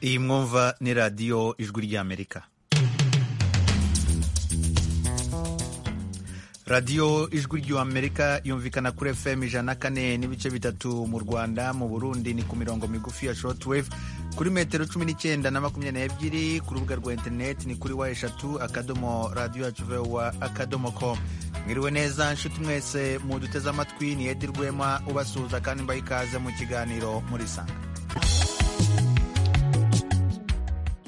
iyi mwumva ni radiyo ijwi ry'amerika radiyo ijwi ry'amerika yumvikana kuri fm ijana kane n'ibice bitatu mu rwanda mu burundi ni ku mirongo migufi ya shortwave kuri metero cumi n'icyenda na makumyabiri n'ebyiri ku rubuga rwa interineti ni kuri wa eshatu akadomo radiyo yacu vewa akadomo com mwiriwe neza nshuti mwese muduteze amatwi ni edi rwema ubasuhuza kandi mbaha ikaze mu kiganiro murisanga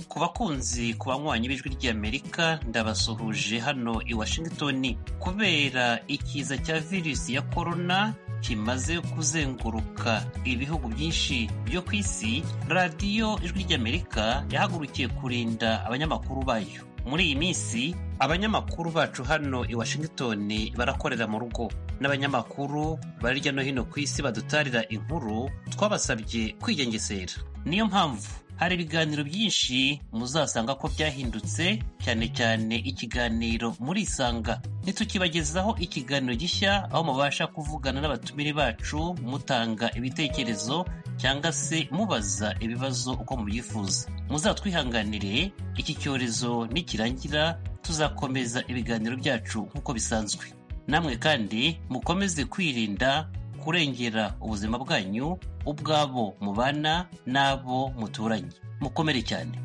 ku bakunzi ku banywanyi b'ijwi ry'amerika ndabasuhuje hano i washington kubera ikiza cya virusi ya korona kimaze kuzenguruka ibihugu byinshi byo ku isi radiyo ijwi ry'amerika yahagurukiye kurinda abanyamakuru bayo muri iyi minsi abanyamakuru bacu hano i washington barakorera mu rugo n'abanyamakuru bari hirya no hino ku isi badutarira inkuru twabasabye kwigengesera niyo mpamvu hari ibiganiro byinshi muzasanga ko byahindutse cyane cyane ikiganiro murisanga ntitukibagezaho ikiganiro gishya aho mubasha kuvugana n'abatumire bacu mutanga ibitekerezo cyangwa se mubaza ibibazo uko mubyifuza muzatwihanganire iki cyorezo nikirangira tuzakomeza ibiganiro byacu nk'uko bisanzwe namwe kandi mukomeze kwirinda kurengera ubuzima bwanyu ubwabo mubana n'abo muturanye mukomere cyane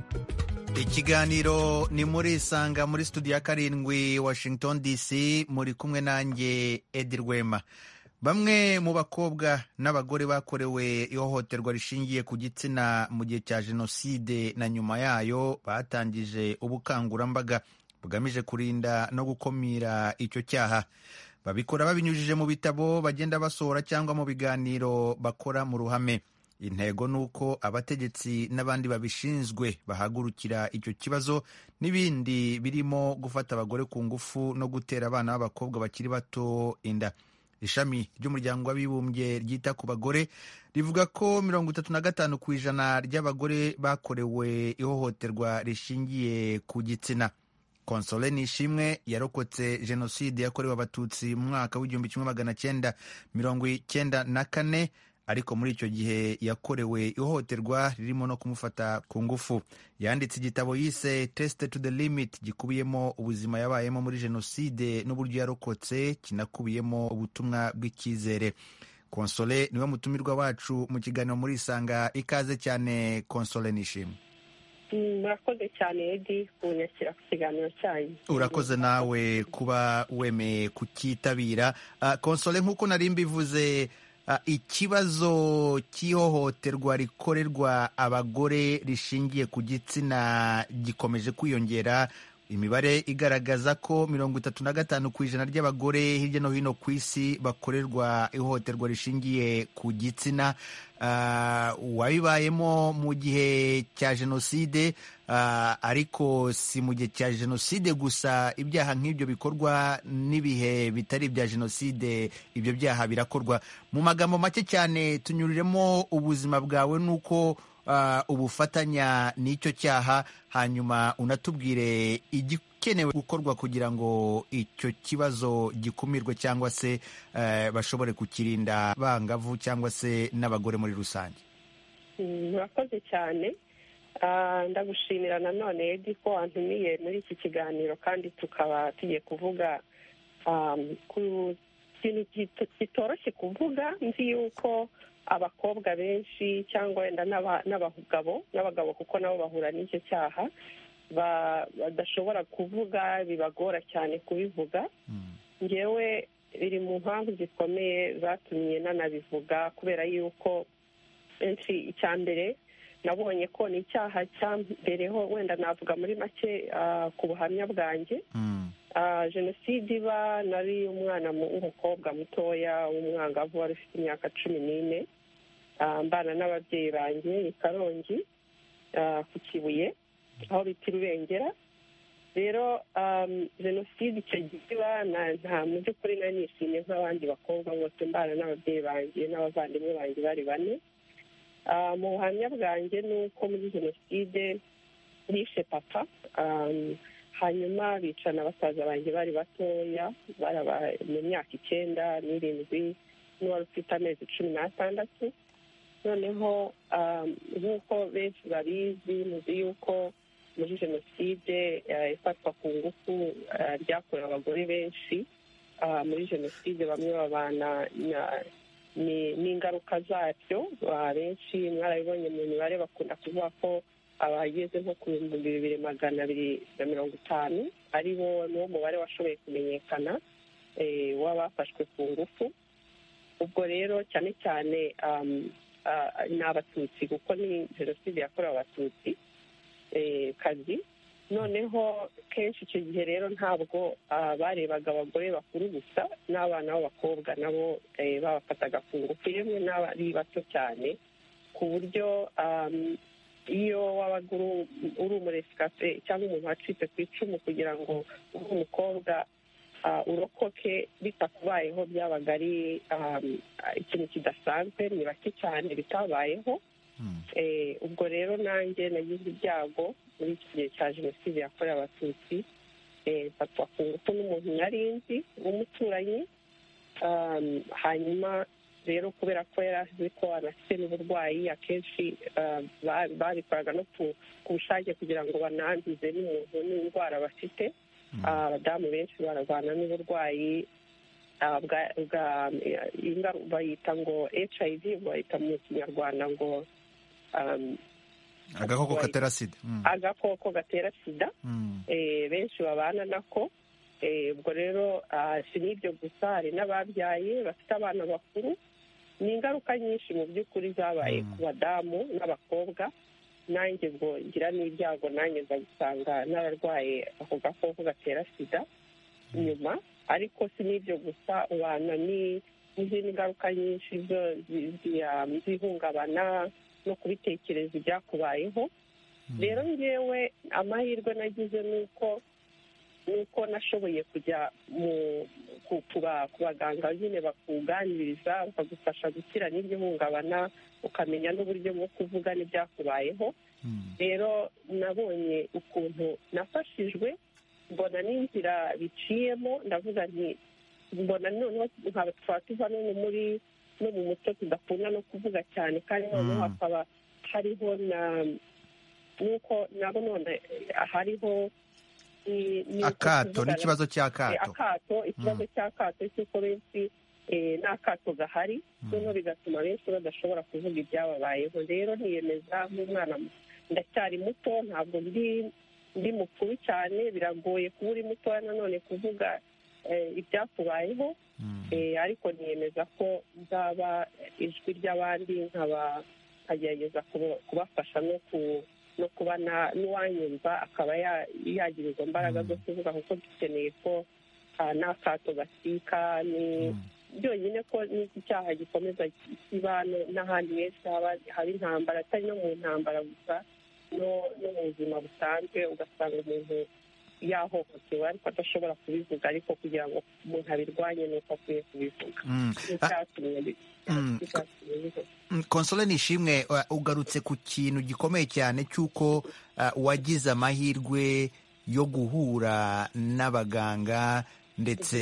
ikiganiro ni muri isanga muri studio ya karindwi washington dc muri kumwe nanjye edi rwema bamwe mu bakobwa n'abagore bakorewe ihohoterwa rishingiye ku gitsina mu gihe cya jenoside na nyuma yayo batangije ubukangurambaga bugamije kurinda no gukumira icyo cyaha babikora babinyujije mu bitabo bagenda basohora cyangwa mu biganiro bakora mu ruhame intego ni uko abategetsi n'abandi babishinzwe bahagurukira icyo kibazo n'ibindi birimo gufata abagore ku ngufu no gutera abana b'abakobwa bakiri bato inda ishami ry'umuryango w'abibumbye ryita ku bagore rivuga ko mirongo itatu na gatanu ku ijana ry'abagore bakorewe ihohoterwa rishingiye ku gitsina konsole nishimwe yarokotse jenoside yakorewe abatutsi mu mwaka w'igihumbi kimwe magana cyenda mirongo icyenda na kane ariko muri icyo gihe yakorewe ihohoterwa ririmo no kumufata ku ngufu yanditse igitabo yise test to the limit gikubiyemo ubuzima yabayemo muri jenoside n'uburyo yarokotse kinakubiyemo ubutumwa bw'icyizere konsole niwe mutumirwa wacu mu kiganiro muri isanga ikaze cyane konsole nishimwe murakoze cyane edi kunyakira ku kiganiro cyanyu urakoze nawe kuba wemeye kukitabira konsole nk'uko nari mbivuze ikibazo cy'ihohoterwa rikorerwa abagore rishingiye ku gitsina gikomeje kwiyongera imibare igaragaza ko mirongo itatu na gatanu ku ijana ry'abagore hirya no hino ku isi bakorerwa ihohoterwa rishingiye ku gitsina wabibayemo mu gihe cya jenoside ariko si mu gihe cya jenoside gusa ibyaha nk'ibyo bikorwa n'ibihe bitari ibya jenoside ibyo byaha birakorwa mu magambo make cyane tunyuriremo ubuzima bwawe n'uko ubufatanya n'icyo cyaha hanyuma unatubwire igikenewe gukorwa kugira ngo icyo kibazo gikumirwe cyangwa se bashobore kukirinda bangavu cyangwa se n'abagore muri rusange murakoze cyane ndagushimira nanone edi ko wantumiye muri iki kiganiro kandi tukaba tugiye kuvuga ku kintu kitoroshye kuvuga nzi yuko abakobwa benshi cyangwa wenda n'abagabo n'abagabo kuko nabo bahura n'icyo cyaha badashobora kuvuga bibagora cyane kubivuga ngewe biri mu mpamvu zikomeye zatumye nanabivuga kubera yuko benshi icya mbere nabonye ko ni icyaha cya mbereho wenda navuga muri make ku buhamya bwanjye jenoside iba nari umwana w'umukobwa mutoya w'umwangavu wari ufite imyaka cumi n'ine mbana n'ababyeyi banjye i karongi ku kibuye aho bita irubengera rero jenoside icyo gihe iba nta mu by'ukuri nari nishimye nk'abandi bakobwa bose mbana n'ababyeyi banjye n'abavandimwe banjye bari bane mu buhamya bwanjye ni uko muri jenoside nishe papa hanyuma bicana basaza banjye bari batoya mu myaka icyenda n'irindwi n'uwari ufite amezi cumi n'atandatu noneho nk'uko benshi babizi muzi yuko muri jenoside ifatwa ku ngufu ryakorewe abagore benshi muri jenoside bamwe babana n'ingaruka zabyo benshi mwarabibonye mu mibare bakunda kuvuga ko abageze nko ku bihumbi bibiri magana abiri na mirongo itanu ari bo niwo mubare washoboye kumenyekana w'abafashwe ku ngufu ubwo rero cyane cyane ni abatutsi kuko ni jenoside yakorewe abatutsi kazi noneho kenshi icyo gihe rero ntabwo barebaga abagore bakuru gusa n'abana b'abakobwa nabo babafataga ku ngufu yemwe n'abari bato cyane ku buryo iyo wabaga uri umuresikate cyangwa umuntu wacitse ku icumu kugira ngo ube umukobwa urokoke bitakubayeho byabaga ari ikintu kidasanzwe ni bake cyane bitabayeho ubwo rero nanjye nagize ibyago muri iki gihe cya jenoside yakorewe abatutsi mfatwa ku ngufu n'umuntu nari nzi w'umuturanyi hanyuma rero kubera ko yari azi ko anafite n'uburwayi akenshi babikoraga no ku bushake kugira ngo bananduze n'umuntu n'indwara bafite abadamu benshi bararwana n'uburwayi bayita ngo hiv bayita mu kinyarwanda ngo agakoko gatera sida agakoko gatera sida benshi babana nako ubwo rero si n'ibyo gusa hari n'ababyaye bafite abana bakuru ni ingaruka nyinshi mu by'ukuri zabaye ku badamu n'abakobwa nanjye ngo ngira n'ibyago nanjye nza gusanga n'abarwaye ako gakoko gatera sida nyuma ariko si n'ibyo gusa ubana n'izindi ngaruka nyinshi zihungabana no kubitekereza ibyakubayeho rero ngewe amahirwe nagize ni uko nuko nashoboye kujya ku baganga nyine bakuganiriza bakagufasha gukira n'iryo hungabana ukamenya n'uburyo bwo kuvuga n'ibyakubayeho rero nabonye ukuntu nafashijwe mbona n'inzira biciyemo ndavuga nti mbona noneho nkaba twaba tuva no muri no mu muco tudakunda no kuvuga cyane kandi noneho hakaba hariho na nuko nabo none hariho akato n'ikibazo cy'akato akato ikibazo cy'akato cy'uko benshi n'akato gahari noneho bigatuma benshi badashobora kuvuga ibyababayeho rero ntiyemeza nk'umwana ndacyari muto ntabwo ndi mukuru cyane biragoye kuba uri mutoya nanone kuvuga ibyakubayeho ariko niyemeza ko nzaba ijwi ry'abandi nkagerageza kubafasha no ku no kuba n'uwanyumva akaba yagirirwa imbaraga zo kuvuga kuko dukeneye ko n'akato gasika ni byonyine ko n'iki cyaha gikomeza kiba n'ahandi henshi haba intambara atari no mu ntambara gusa no mu buzima busanzwe ugasanga umuntu yahohotewe ariko adashobora kubivuga ariko kugira ngo umuntu abirwanye ni uko akwiye kubivuga konsole nishimwe ugarutse ku kintu gikomeye cyane cy'uko wagize amahirwe yo guhura n'abaganga ndetse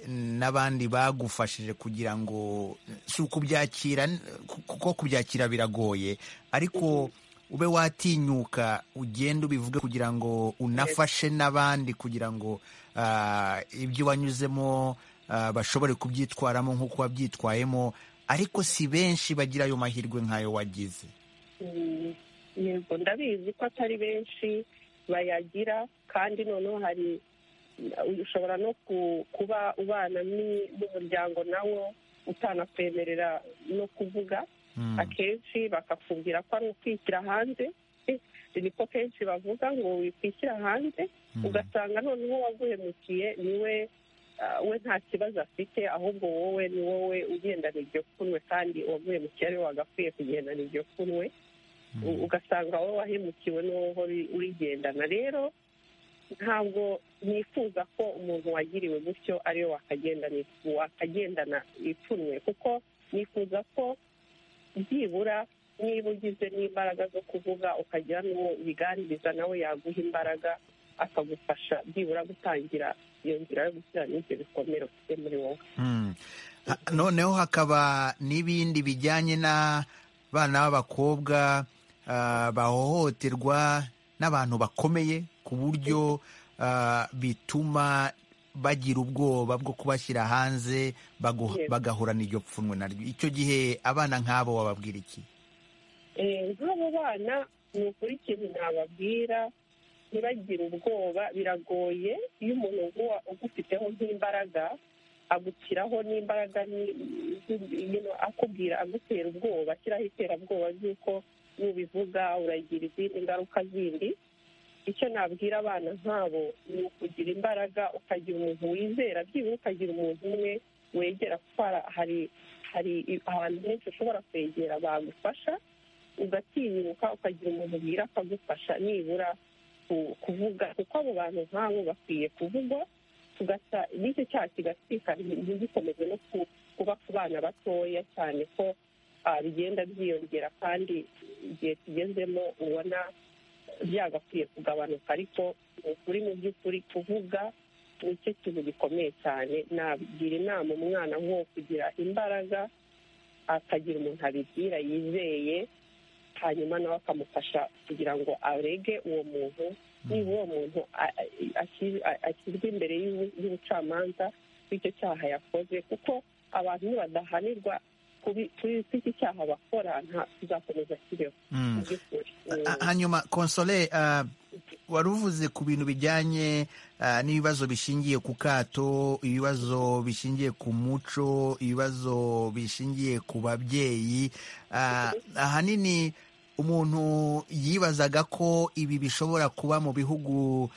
n'abandi bagufashije kugira ngo si ukubyakira kuko kubyakira biragoye ariko ube watinyuka ugenda ubivuge kugira ngo unafashe n'abandi kugira ngo ibyo wanyuzemo bashobore kubyitwaramo nk'uko wabyitwayemo ariko si benshi bagira ayo mahirwe nk'ayo wagize yego ndabizi ko atari benshi bayagira kandi noneho hari ushobora no kuba ubana n'umuryango nawo utanakwemerera no kuvuga akenshi bakakubwira ko ari ukwishyira hanze niko kenshi bavuga ngo wikwishyira hanze ugasanga noneho waguhemukiye niwe we nta kibazo afite ahubwo wowe ni wowe ugendana iryo kunwe kandi uwaguhemukiye ariwe wagakwiye kugendana iryo kunwe ugasanga wowe wahemukiwe n'uwo urigendana rero ntabwo nifuza ko umuntu wagiriwe gutyo ariwe wakagendana ipfunwe kuko nifuza ko byibura niba ugize n'imbaraga zo kuvuga ukagira n'uwo ubiganiriza nawe yaguha imbaraga akagufasha byibura gutangira iyo nzira yo gushyira n'ibyo bikomere ufite muri wowe noneho hakaba n'ibindi bijyanye na abana b'abakobwa bahohoterwa n'abantu bakomeye ku buryo bituma bagira ubwoba bwo kubashyira hanze bagahorana iryo pfunwe naryo icyo gihe abana nk'abo wababwira iki nk'abo bana ni ukuri ikintu nababwira ntibagire ubwoba biragoye iyo umuntu ugufiteho nk'imbaraga agushyiraho n'imbaraga akubwira agutera ubwoba ashyiraho iterabwoba ry'uko nubivuga uragira izindi ngaruka zindi icyo nabwira abana nk'abo ni ukugira imbaraga ukagira umuntu wizera byibura ukagira umuntu umwe wegera kuko hari hari ahantu henshi ushobora kwegera bagufasha ugatinyuka ukagira umuntu ubwira akagufasha nibura kuvuga kuko abo bantu nk'abo bakwiye kuvugwa tugasa n'icyo cyaha kigatwika ntigikomeze no kuba ku bana batoya cyane ko bigenda byiyongera kandi igihe tugezemo ubona byagakwiye kugabanuka ariko ukuri mu by'ukuri kuvuga nicyo kintu gikomeye cyane nagira inama umwana nko kugira imbaraga akagira umuntu abibwira yizeye hanyuma nawe akamufasha kugira ngo arege uwo muntu niba uwo muntu ashyirwa imbere y'ubucamanza bw'icyo cyaha yakoze kuko abantu nibadahanirwa kuri iki cyaha bakora tuzakomeza kibeho hanyuma konsole wari uvuze ku bintu bijyanye n'ibibazo bishingiye ku kato ibibazo bishingiye ku muco ibibazo bishingiye ku babyeyi ahanini umuntu yibazaga ko ibi bishobora kuba mu bihugu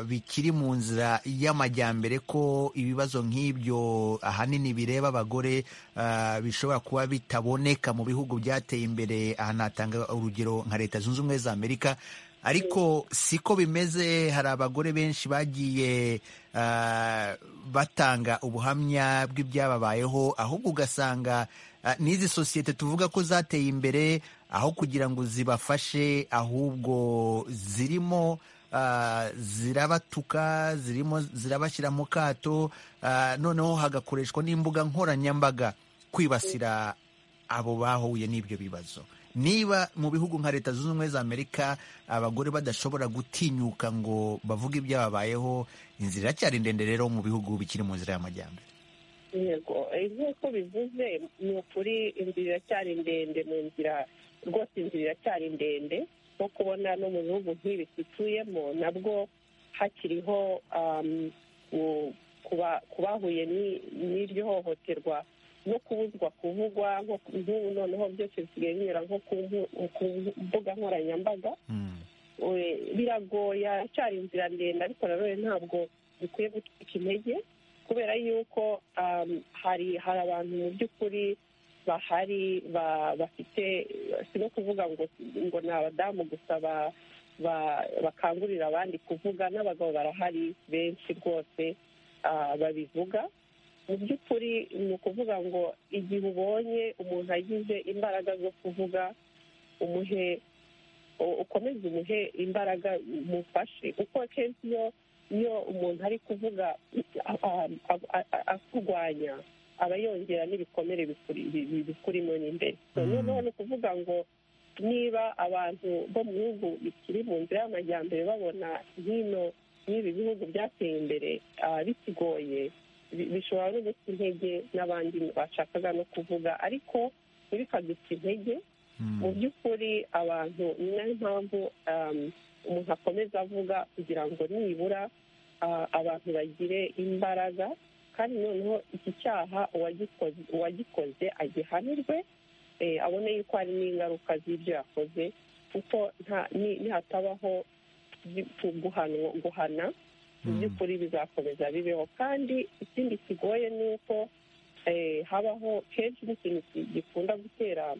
bikiri mu nzira y'amajyambere ko ibibazo nk'ibyo ahanini bireba abagore bishobora kuba bitaboneka mu bihugu byateye imbere aha natanga urugero nka leta zunze ubumwe za amerika ariko siko bimeze hari abagore benshi bagiye batanga ubuhamya bw'ibyababayeho ahubwo ugasanga n'izi sosiyete tuvuga ko zateye imbere aho kugira ngo zibafashe ahubwo zirimo zirabatuka zirimo zirabashyira mu kato noneho hagakoreshwa n'imbuga nkoranyambaga kwibasira abo bahuye n'ibyo bibazo niba mu bihugu nka leta zunze ubumwe za amerika abagore badashobora gutinyuka ngo bavuge ibyababayeho inzira iracyari ndende rero mu bihugu bikiri mu nzira y'amajyambere yego nk'uko bivuze ni ukuri inzira iracyari ndende mu nzira rwose inzira iracyari ndende nko kubona no mu bihugu nk'ibi dutuyemo nabwo hakiriho ku bahuye n'iryo hohoterwa no kubuzwa kuvugwa nk'ubu noneho byose bisigaye binyura nko ku mbuga nkoranyambaga biragoye cyari inzira ndende ariko nanone ntabwo dukwiye gutwika intege kubera yuko hari hari abantu mu by'ukuri bahari bafite si no kuvuga ngo ngo ni abadamu gusa bakangurira abandi kuvuga n'abagabo barahari benshi rwose babivuga mu by'ukuri ni ukuvuga ngo igihe ubonye umuntu agize imbaraga zo kuvuga umuhe ukomeze umuhe imbaraga umufashe kuko akenshi iyo iyo umuntu ari kuvuga akurwanya aba yongera n'ibikomere bikurimo n'imbere noneho ni ukuvuga ngo niba abantu bo mu bihugu bikiri mu nzira y'amajyambere babona hino n'ibi bihugu byateye imbere bikigoye bishobora no guta intege n'abandi bashakaga no kuvuga ariko ntibikaduta intege mu by'ukuri abantu ni nayo mpamvu umuntu akomeza avuga kugira ngo nibura abantu bagire imbaraga kandi noneho iki cyaha uwagikoze agihanirwe abone yuko hari n'ingaruka z'ibyo yakoze kuko nihatabaho guhana mu by'ukuri bizakomeza bibeho kandi ikindi kigoye ni uko habaho kenshi n'ikintu gikunda gutera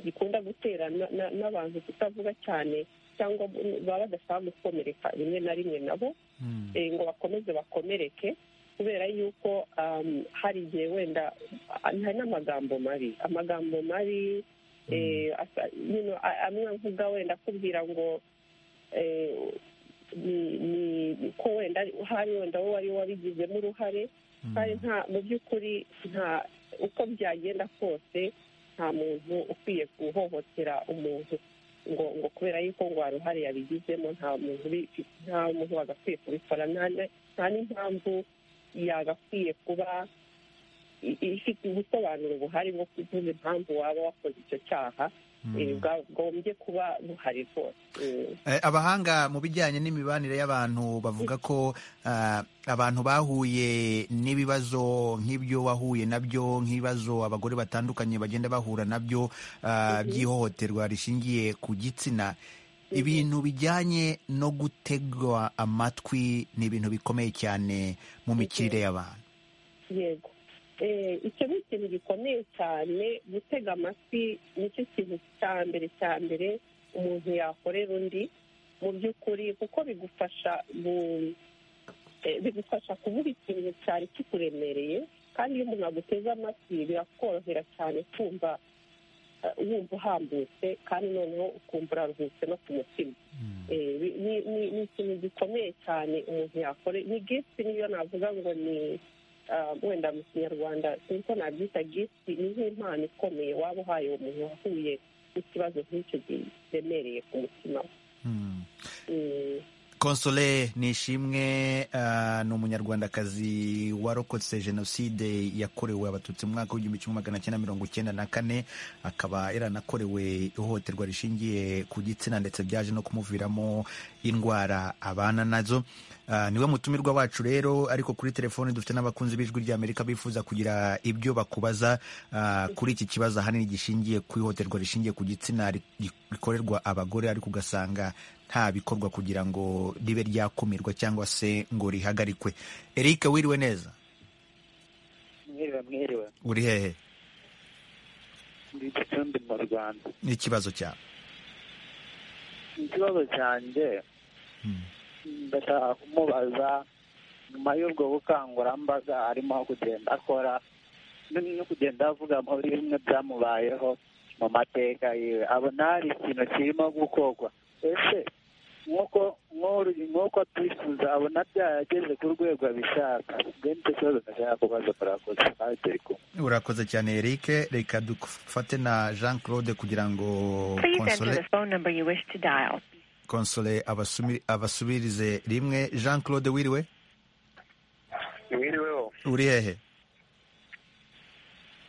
gikunda gutera n'abantu kutavuga cyane cyangwa baba badashaka gukomereka rimwe na rimwe nabo ngo bakomeze bakomereke kubera yuko hari igihe wenda hari n'amagambo mabi amagambo mabi amwe avuga wenda akubwira ngo ni ko wenda hari wenda wowe wari wabigizemo uruhare kandi mu by'ukuri nta uko byagenda kose nta muntu ukwiye guhohotera umuntu ngo ngo kubera yuko ngo uruhare yabigizemo nta muntu nta muntu wagakwiye kubikora nta n'impamvu yagakwiye kuba ifite ubusobanuro buhari bwo kuvuga impamvu waba wakoze icyo cyaha bwagombye kuba buhari rwose abahanga mu bijyanye n'imibanire y'abantu bavuga ko abantu bahuye n'ibibazo nk'ibyo wahuye nabyo nk'ibibazo abagore batandukanye bagenda bahura nabyo by'ihohoterwa rishingiye ku gitsina ibintu bijyanye no gutegwa amatwi ni ibintu bikomeye cyane mu mikirire y'abantu yego icyo ni ikintu gikomeye cyane gutega amatwi nicyo kintu cya mbere cya mbere umuntu yakorera undi mu by'ukuri kuko bigufasha bigufasha kuvuga ikintu cyari kikuremereye kandi iyo umuntu aguteze amatwi birakorohera cyane kumva wumva uhambutse kandi noneho ukumva uraruhutse no ku mutima ni ikintu gikomeye cyane umuntu yakorera ni gifti niyo navuga ngo ni wenda mu kinyarwanda sinzi nabyita gifiti ni nk'impano ikomeye waba uhaye uwo muntu wahuye n'ikibazo nk'icyo giremereye ku mutima we konsole ni ishimwe ni umunyarwandakazi warokotse jenoside yakorewe abatutsi mu mwaka w'igihumbi kimwe magana cyenda mirongo icyenda na kane akaba yaranakorewe ihohoterwa rishingiye ku gitsina ndetse byaje no kumuviramo indwara abana nazo niwe mutumirwa wacu rero ariko kuri telefoni dufite n'abakunzi b'ijwi ry'amerika bifuza kugira ibyo bakubaza kuri iki kibazo ahanini gishingiye ku ihohoterwa rishingiye ku gitsina rikorerwa abagore ariko ugasanga nta bikorwa kugira ngo ribe ryakumirwa cyangwa se ngo rihagarikwe eric wiriwe neza uri hehe n'ikibazo cyawe ikibazo cyanjye ndashaka kumubaza nyuma y'ubwo bukangurambaga arimo kugenda akora no kugenda avuga muri bimwe byamubayeho mu mateka yiwe abona hari ikintu kirimo gukorwa ese nk'uko twifuza abona byarageze ku rwego abishaka benshi ikibazo ndashaka kubaza murakoze nawe turi kumwe urakoze cyane eric reka dufate na jean claude kugira ngo konsole abasubirize rimwe jean claude wiriwe wiriweho uri hehe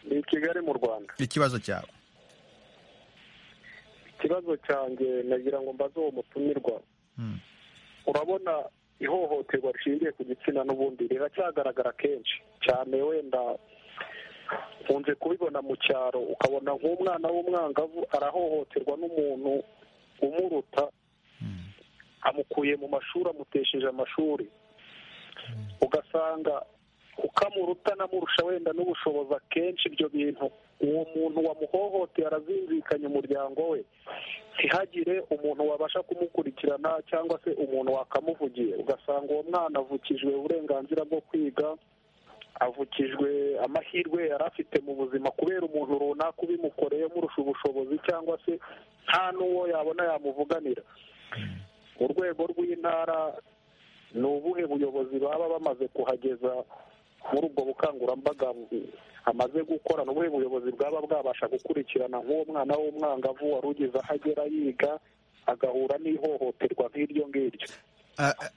ni kigali mu rwanda ikibazo cyawe ikibazo cyanjye nagira ngo mbaze uwo mutumirwa urabona ihohoterwa rishingiye ku gitsina n'ubundi riracyagaragara kenshi cyane wenda nkunze kubibona mu cyaro ukabona nk'umwana w'umwangavu arahohoterwa n'umuntu umuruta amukuye mu mashuri amutesheje amashuri ugasanga ukamuruta anamurusha wenda n'ubushobozi akenshi ibyo bintu uwo muntu wamuhohoteye arazinzikanya umuryango we ntihagire umuntu wabasha kumukurikirana cyangwa se umuntu wakamuvugiye ugasanga uwo mwana avukijwe uburenganzira bwo kwiga avukijwe amahirwe yari afite mu buzima kubera umuntu runaka ubimukoreye murusha ubushobozi cyangwa se nta n'uwo yabona yamuvuganira mu rwego rw'intara ni ubuhe buyobozi baba bamaze kuhageza muri ubwo bukangurambaga amaze gukora ni ubuhe buyobozi bwaba bwabasha gukurikirana nk'uwo mwana w'umwangavu wari ugeze aho agera yiga agahura n'ihohoterwa nk'iryo ngiryo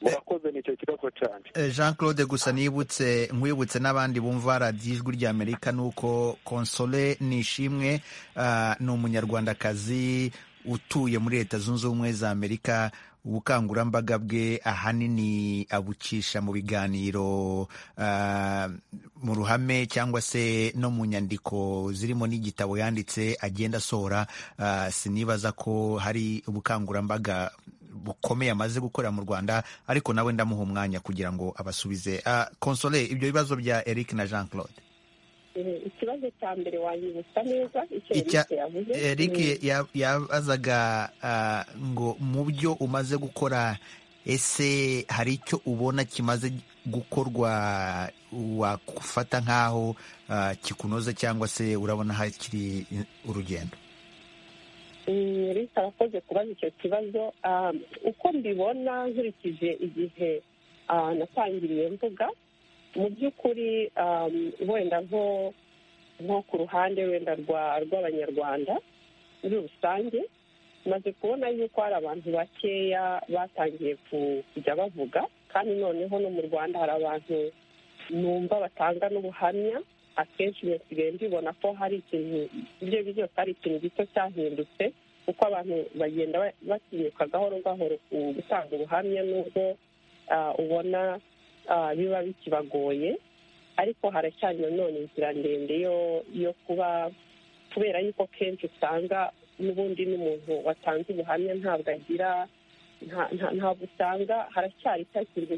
murakoze ni icyo kibazo cyanjye jean claude gusa nibutse nkwibutse n'abandi bumva radiyo ijwi ry'amerika ni uko konsole ni ishimwe ni umunyarwandakazi utuye muri leta zunze ubumwe za amerika ubukangurambaga bwe ahanini abucisha mu biganiro mu ruhame cyangwa se no mu nyandiko zirimo n'igitabo yanditse agenda asohora sinibaza ko hari ubukangurambaga bukomeye amaze gukorera mu rwanda ariko nawe ndamuha umwanya kugira ngo abasubize konsole ibyo bibazo bya eric na jean claude ikibazo cya mbere wanyibutsa neza icyo yavuze eric yabazaga ngo mu byo umaze gukora ese hari icyo ubona kimaze gukorwa wafata nk'aho kikunoze cyangwa se urabona hakiri urugendo reka arakoze kubaza icyo kibazo uko mbibona nkurikije igihe natangiriye mvuga mu by'ukuri wenda nko nko ku ruhande wenda rw'abanyarwanda muri rusange maze kubona yuko hari abantu bakeya batangiye kujya bavuga kandi noneho no mu rwanda hari abantu numva batanga n'ubuhamya akenshi iyo nsigaye mbibona ko hari ikintu ibyo ari byose hari ikintu gito cyahindutse kuko abantu bagenda batinyuka gahoro gahoro ku gutanga ubuhamya n'ubwo ubona biba bikibagoye ariko haracyari nanone inzira ndende yo kuba kubera yuko kenshi usanga n'ubundi n'umuntu watanze ubuhamya ntabwo agira ntabwo usanga haracyari cya kintu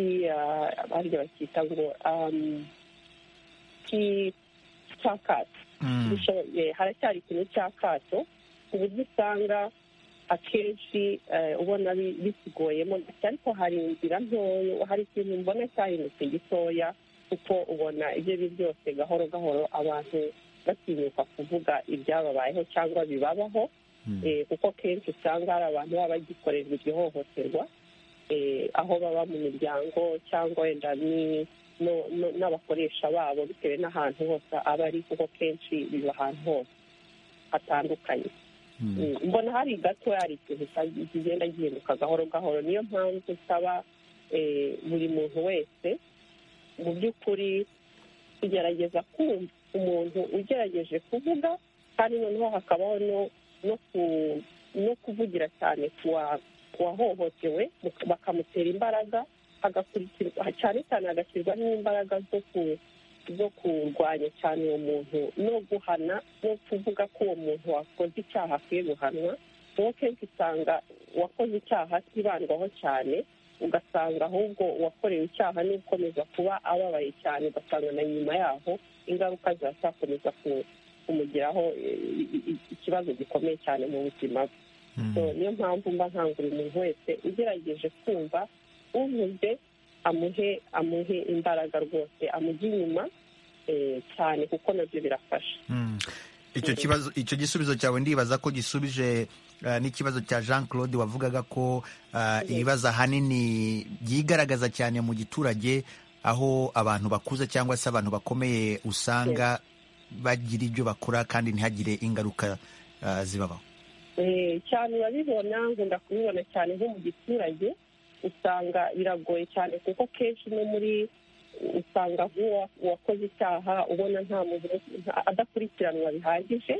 barya bakita ngo cy'akato haracyari ikintu cy'akato ku buryo usanga akenshi ubona bisiguyemo ariko hari inzira ntoya hari ikintu mbona cyahindutse gitoya kuko ubona ibyo ari byose gahoro gahoro abantu batinyuka kuvuga ibyababayeho cyangwa bibabaho kuko kenshi usanga hari abantu baba bagikorerwa iryo hohoterwa aho baba mu miryango cyangwa wenda n'abakoresha babo bitewe n'ahantu hose aba ari kuko kenshi biba ahantu hose hatandukanye mbona hari gato hari ikintu kigenda gihinduka gahoro gahoro niyo mpamvu usaba buri muntu wese mu by'ukuri kugerageza kumva umuntu ugerageje kuvuga kandi noneho hakabaho no kuvugira cyane wahohotewe bakamutera imbaraga hagakurikirwa cyane cyane hagashyirwamo imbaraga zo kurwanya cyane uwo muntu no guhana no kuvuga ko uwo muntu wakoze icyaha akwiye guhanwa uwo kenshi usanga uwakoze icyaha atibandwaho cyane ugasanga ahubwo uwakorewe icyaha ni ukomeza kuba ababaye cyane ugasanga na nyuma yaho ingaruka ziracyakomeza kumugiraho ikibazo gikomeye cyane mu buzima bwe niyo mpamvu mba nkangurira umuntu wese ugerageje kumva uvuze amuhe amuhe imbaraga rwose amujye inyuma cyane kuko nabyo birafasha icyo kibazo icyo gisubizo cyawe ndibaza ko gisubije n'ikibazo cya jean claude wavugaga ko ibibazo ahanini byigaragaza cyane mu giturage aho abantu bakuze cyangwa se abantu bakomeye usanga bagira ibyo bakora kandi ntihagire ingaruka zibabaho cyane urabibona nkunda kubibona cyane nko mu giturage usanga biragoye cyane kuko kenshi no muri usanga nk'uwakoze icyaha ubona nta muntu adakurikiranwa bihagije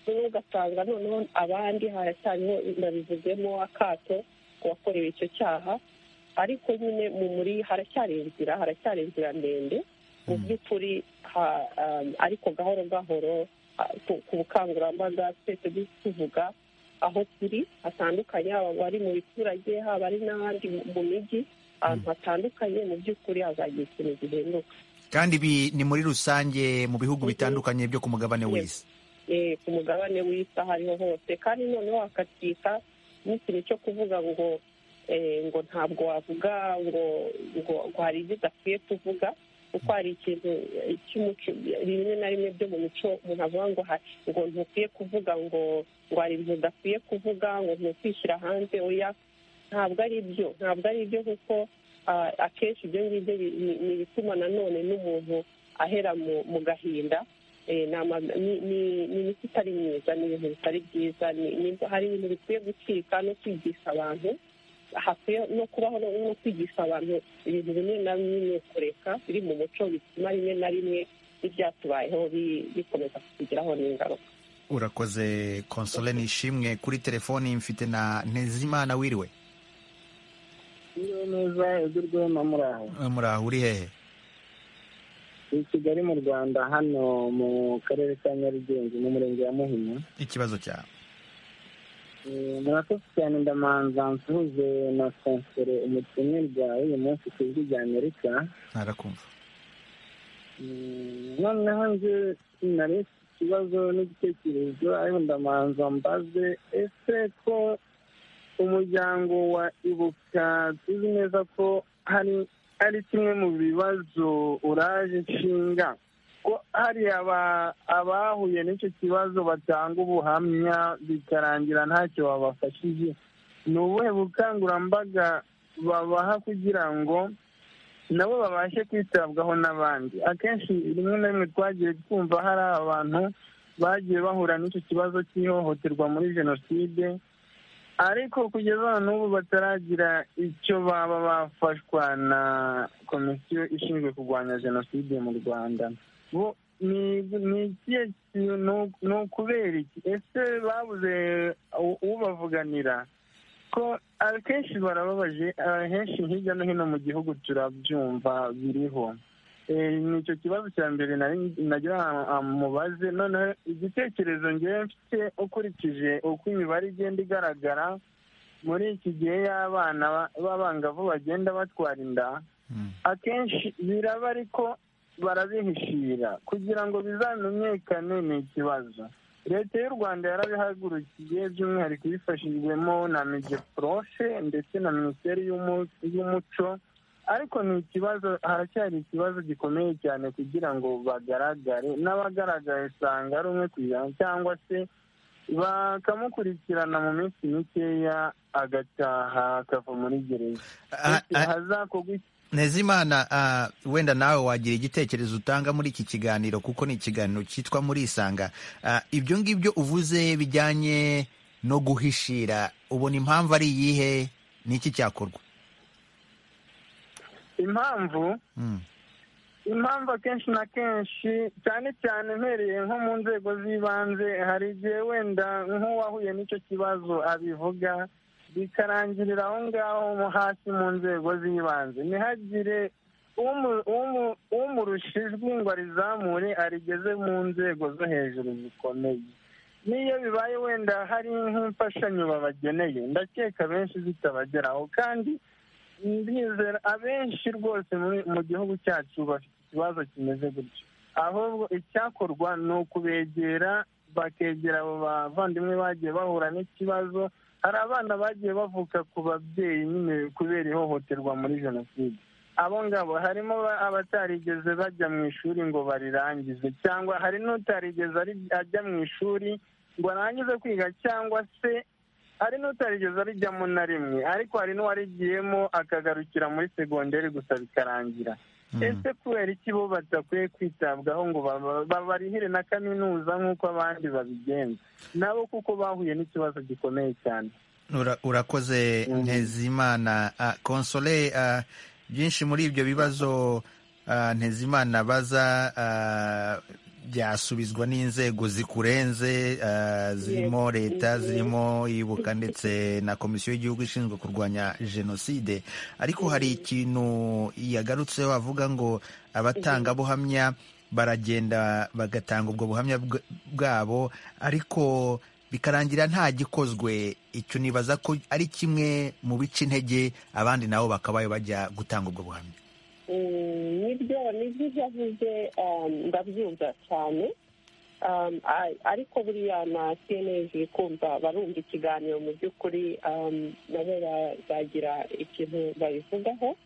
noneho ugasanga noneho abandi haracyariho nabivuzemo akato uwakorewe icyo cyaha ariko nyine mu muri haracyari inzira haracyari inzira ndende mu by'ukuri ariko gahoro gahoro ku bukangurambaga twese tuvuga aho turi hatandukanye haba abari mu biturage haba ari n'abandi mu mijyi ahantu hatandukanye mu by'ukuri hazagira ikintu gihinduka kandi ibi ni muri rusange mu bihugu bitandukanye byo ku mugabane w'isi ku mugabane w'isi aho ariho hose kandi noneho hakatwika n'ikintu cyo kuvuga ngo ngo ntabwo wavuga ngo ngo hari ibyo udakwiye kuvuga kuko hari ikintu cy'umuco rimwe na rimwe byo mu mico umuntu avuga ngo ngo ntukwiye kuvuga ngo ngo hari ibintu udakwiye kuvuga ngo ntukwishyira hanze oya ntabwo ari byo ntabwo ari byo kuko akenshi ibyo ngibyo ni ibituma nanone n'umuntu ahera mu gahinda ni imiti itari myiza ni ibintu bitari byiza hari ibintu bikwiye gucika no kwigisha abantu hakwiye no kubaho no kwigisha abantu ibintu bimwe na bimwe kureka biri mu muco bituma rimwe na rimwe ibyatubayeho bikomeza kutugiraho n'ingaruka urakoze konsole nishimwe kuri telefoni mfite na ntezimana wiriwe niyo neza igurwe na muraho muraho uri hehe i kigali mu rwanda hano mu karere ka nyarugenge mu murenge wa muhima ikibazo cyawe murakoze cyane ndamanza nsuhuze na konsole umutumirwa w'uyu munsi ku ijwi rya amerika ntarakumva noneho nje nari ikibazo n'igitekerezo ariko ndamanza mbaze ese ko umuryango wa ibuka tuzi neza ko hari ari kimwe mu bibazo uraje nshinga ko hari abahuye n'icyo kibazo batanga ubuhamya bikarangira ntacyo babafashije ni ubuhe bukangurambaga babaha kugira ngo nabo babashe kwitabwaho n'abandi akenshi rimwe na rimwe twagiye twumva hari abantu bagiye bahura n'icyo kibazo cy'ihohoterwa muri jenoside ariko kugeza n'ubu bataragira icyo baba bafashwa na komisiyo ishinzwe kurwanya jenoside mu rwanda bo ni ikihe kintu ni ukubera iki ese babuze ubavuganira ko akenshi barababaje ahenshi hirya no hino mu gihugu turabyumva biriho nicyo kibazo cya mbere nagira mubaze noneho igitekerezo ngewe mfite ukurikije uko imibare igenda igaragara muri iki gihe y'abana b'abangavu bagenda batwara inda akenshi biraba ariko barabihishira kugira ngo bizamenyekane ni ikibazo leta y'u rwanda yarabihagurukiye by'umwihariko ibifashijwemo na migeprofe ndetse na minisiteri y'umuco ariko ni ikibazo haracyari ikibazo gikomeye cyane kugira ngo bagaragare n'abagaragaye usanga ari umwe ku ijana cyangwa se bakamukurikirana mu minsi mikeya agataha akava muri gereza hazakorwa ntezimana wenda nawe wagira igitekerezo utanga muri iki kiganiro kuko ni ikiganiro cyitwa murisanga ibyo ngibyo uvuze bijyanye no guhishira ubona impamvu ari iyihe n'iki cyakorwa impamvu impamvu akenshi na kenshi cyane cyane mpereye nko mu nzego z'ibanze hari igihe wenda nk'uwahuye n'icyo kibazo abivuga bikarangirira aho ngaho hasi mu nzego z'ibanze ntihagire umurusha ijwi ngo arizamure arigeze mu nzego zo hejuru zikomeye n'iyo bibaye wenda hari nk'imfashanyo babageneye ndakeka benshi zitabageraho kandi ndizera abenshi rwose mu gihugu cyacu bafite ikibazo kimeze gutyo ahubwo icyakorwa ni ukubegera bakegera abo bavandimwe bagiye bahura n'ikibazo hari abana bagiye bavuka ku babyeyi nyine kubera ihohoterwa muri jenoside abo ngabo harimo abatarigeze bajya mu ishuri ngo barirangize cyangwa hari n'utarigeze ajya mu ishuri ngo arangize kwiga cyangwa se hari n'utarigeze arijyamo na rimwe ariko hari n'uwarigiyemo akagarukira muri segonderi gusa bikarangira ese kubera iki bo badakwiye kwitabwaho ngo babarihire na kaminuza nk'uko abandi babigenza nabo kuko bahuye n'ikibazo gikomeye cyane urakoze ntezimana konsole byinshi muri ibyo bibazo ntezimana baza byasubizwa n'inzego zikurenze zirimo leta zirimo ibuka ndetse na komisiyo y'igihugu ishinzwe kurwanya jenoside ariko hari ikintu yagarutseho avuga ngo abatangabuhamya baragenda bagatanga ubwo buhamya bwabo ariko bikarangira nta gikozwe icyo nibaza ko ari kimwe mu bice intege abandi nabo bakabaye bajya gutanga ubwo buhamya nibyo ibyo avuze ndabyumva cyane ariko buriya na cnlg kumva barumva ikiganiro mu by'ukuri nabo bazagira ikintu babivugaho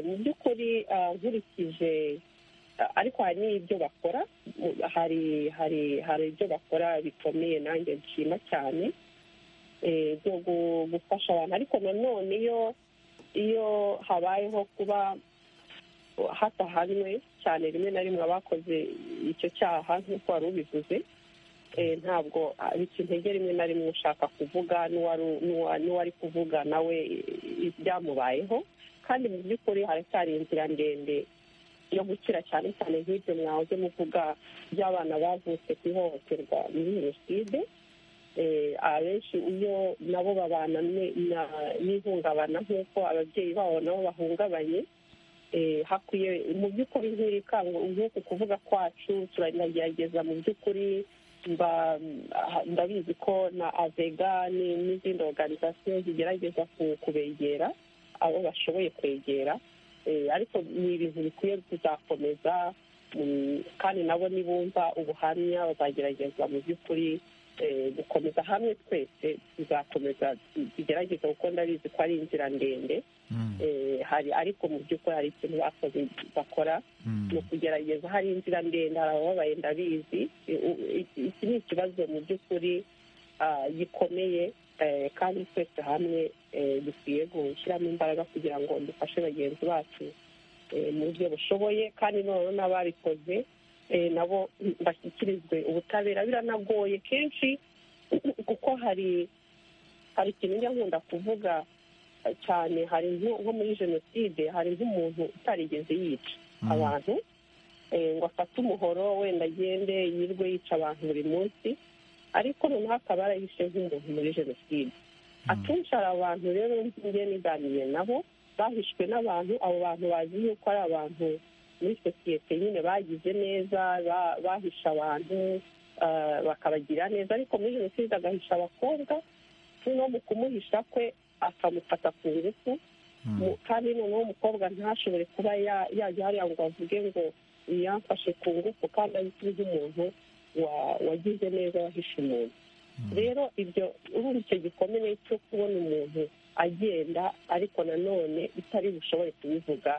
mu by'ukuri nkurikije ariko hari n'ibyo bakora hari hari hari ibyo bakora bikomeye nanjye nshima cyane byo gufasha abantu ariko nanone iyo iyo habayeho kuba hatahanwe cyane rimwe na rimwe abakoze icyo cyaha nk'uko wari ubivuze ntabwo bica intege rimwe na rimwe ushaka kuvuga n'uwari kuvuga nawe byamubayeho kandi mu by'ukuri haracyari inzira ndende yo gukira cyane cyane nk'ibyo mwahoze muvuga by'abana bavutse ku ihohoterwa muri jenoside abenshi iyo nabo babana n'ihungabana nk'uko ababyeyi babo nabo bahungabanye hakwiye mu by'ukuri nk'uku kuvuga kwacu turanagerageza mu by'ukuri ndabizi ko na avega n'izindi oruganizasiyo zigerageza kubegera abo bashoboye kwegera ariko ni ibintu bikwiye kuzakomeza kandi nabo nibumva ubuhamya bazagerageza mu by'ukuri gukomeza hamwe twese tuzakomeza tugerageza kuko ndabizi ko ari inzira ndende hari ariko mu by'ukuri hari ikintu bakoze bakora ni ukugerageza hari inzira ndende hari abababaye ndabizi iki ni ikibazo mu by'ukuri gikomeye kandi twese hamwe dukwiye gushyiramo imbaraga kugira ngo dufashe bagenzi bacu mu buryo bushoboye kandi noneho n'ababikoze nabo bashyikirizwe ubutabera biranagoye kenshi kuko hari hari ikintu njya nkunda kuvuga cyane hari nko muri jenoside hari nk'umuntu utarigeze yica abantu ngo afate umuhoro wenda agende yirwe yica abantu buri munsi ariko noneho akaba yarahishe nk'umuntu muri jenoside akenshi hari abantu rero njye niganiriye nabo bahishwe n'abantu abo bantu bazi yuko ari abantu muri sosiyete nyine bagize neza bahisha abantu bakabagira neza ariko muri jenoside agahisha abakobwa no mu kumuhisha kwe akamufata ku ngufu kandi noneho umukobwa ntashobore kuba yajya hariya ngo avuge ngo yamfashe ku ngufu kandi azwi nk'umuntu wagize neza wahishe umuntu rero ibyo urumva icyo gikomere cyo kubona umuntu agenda ariko nanone bitari bushobore kubivuga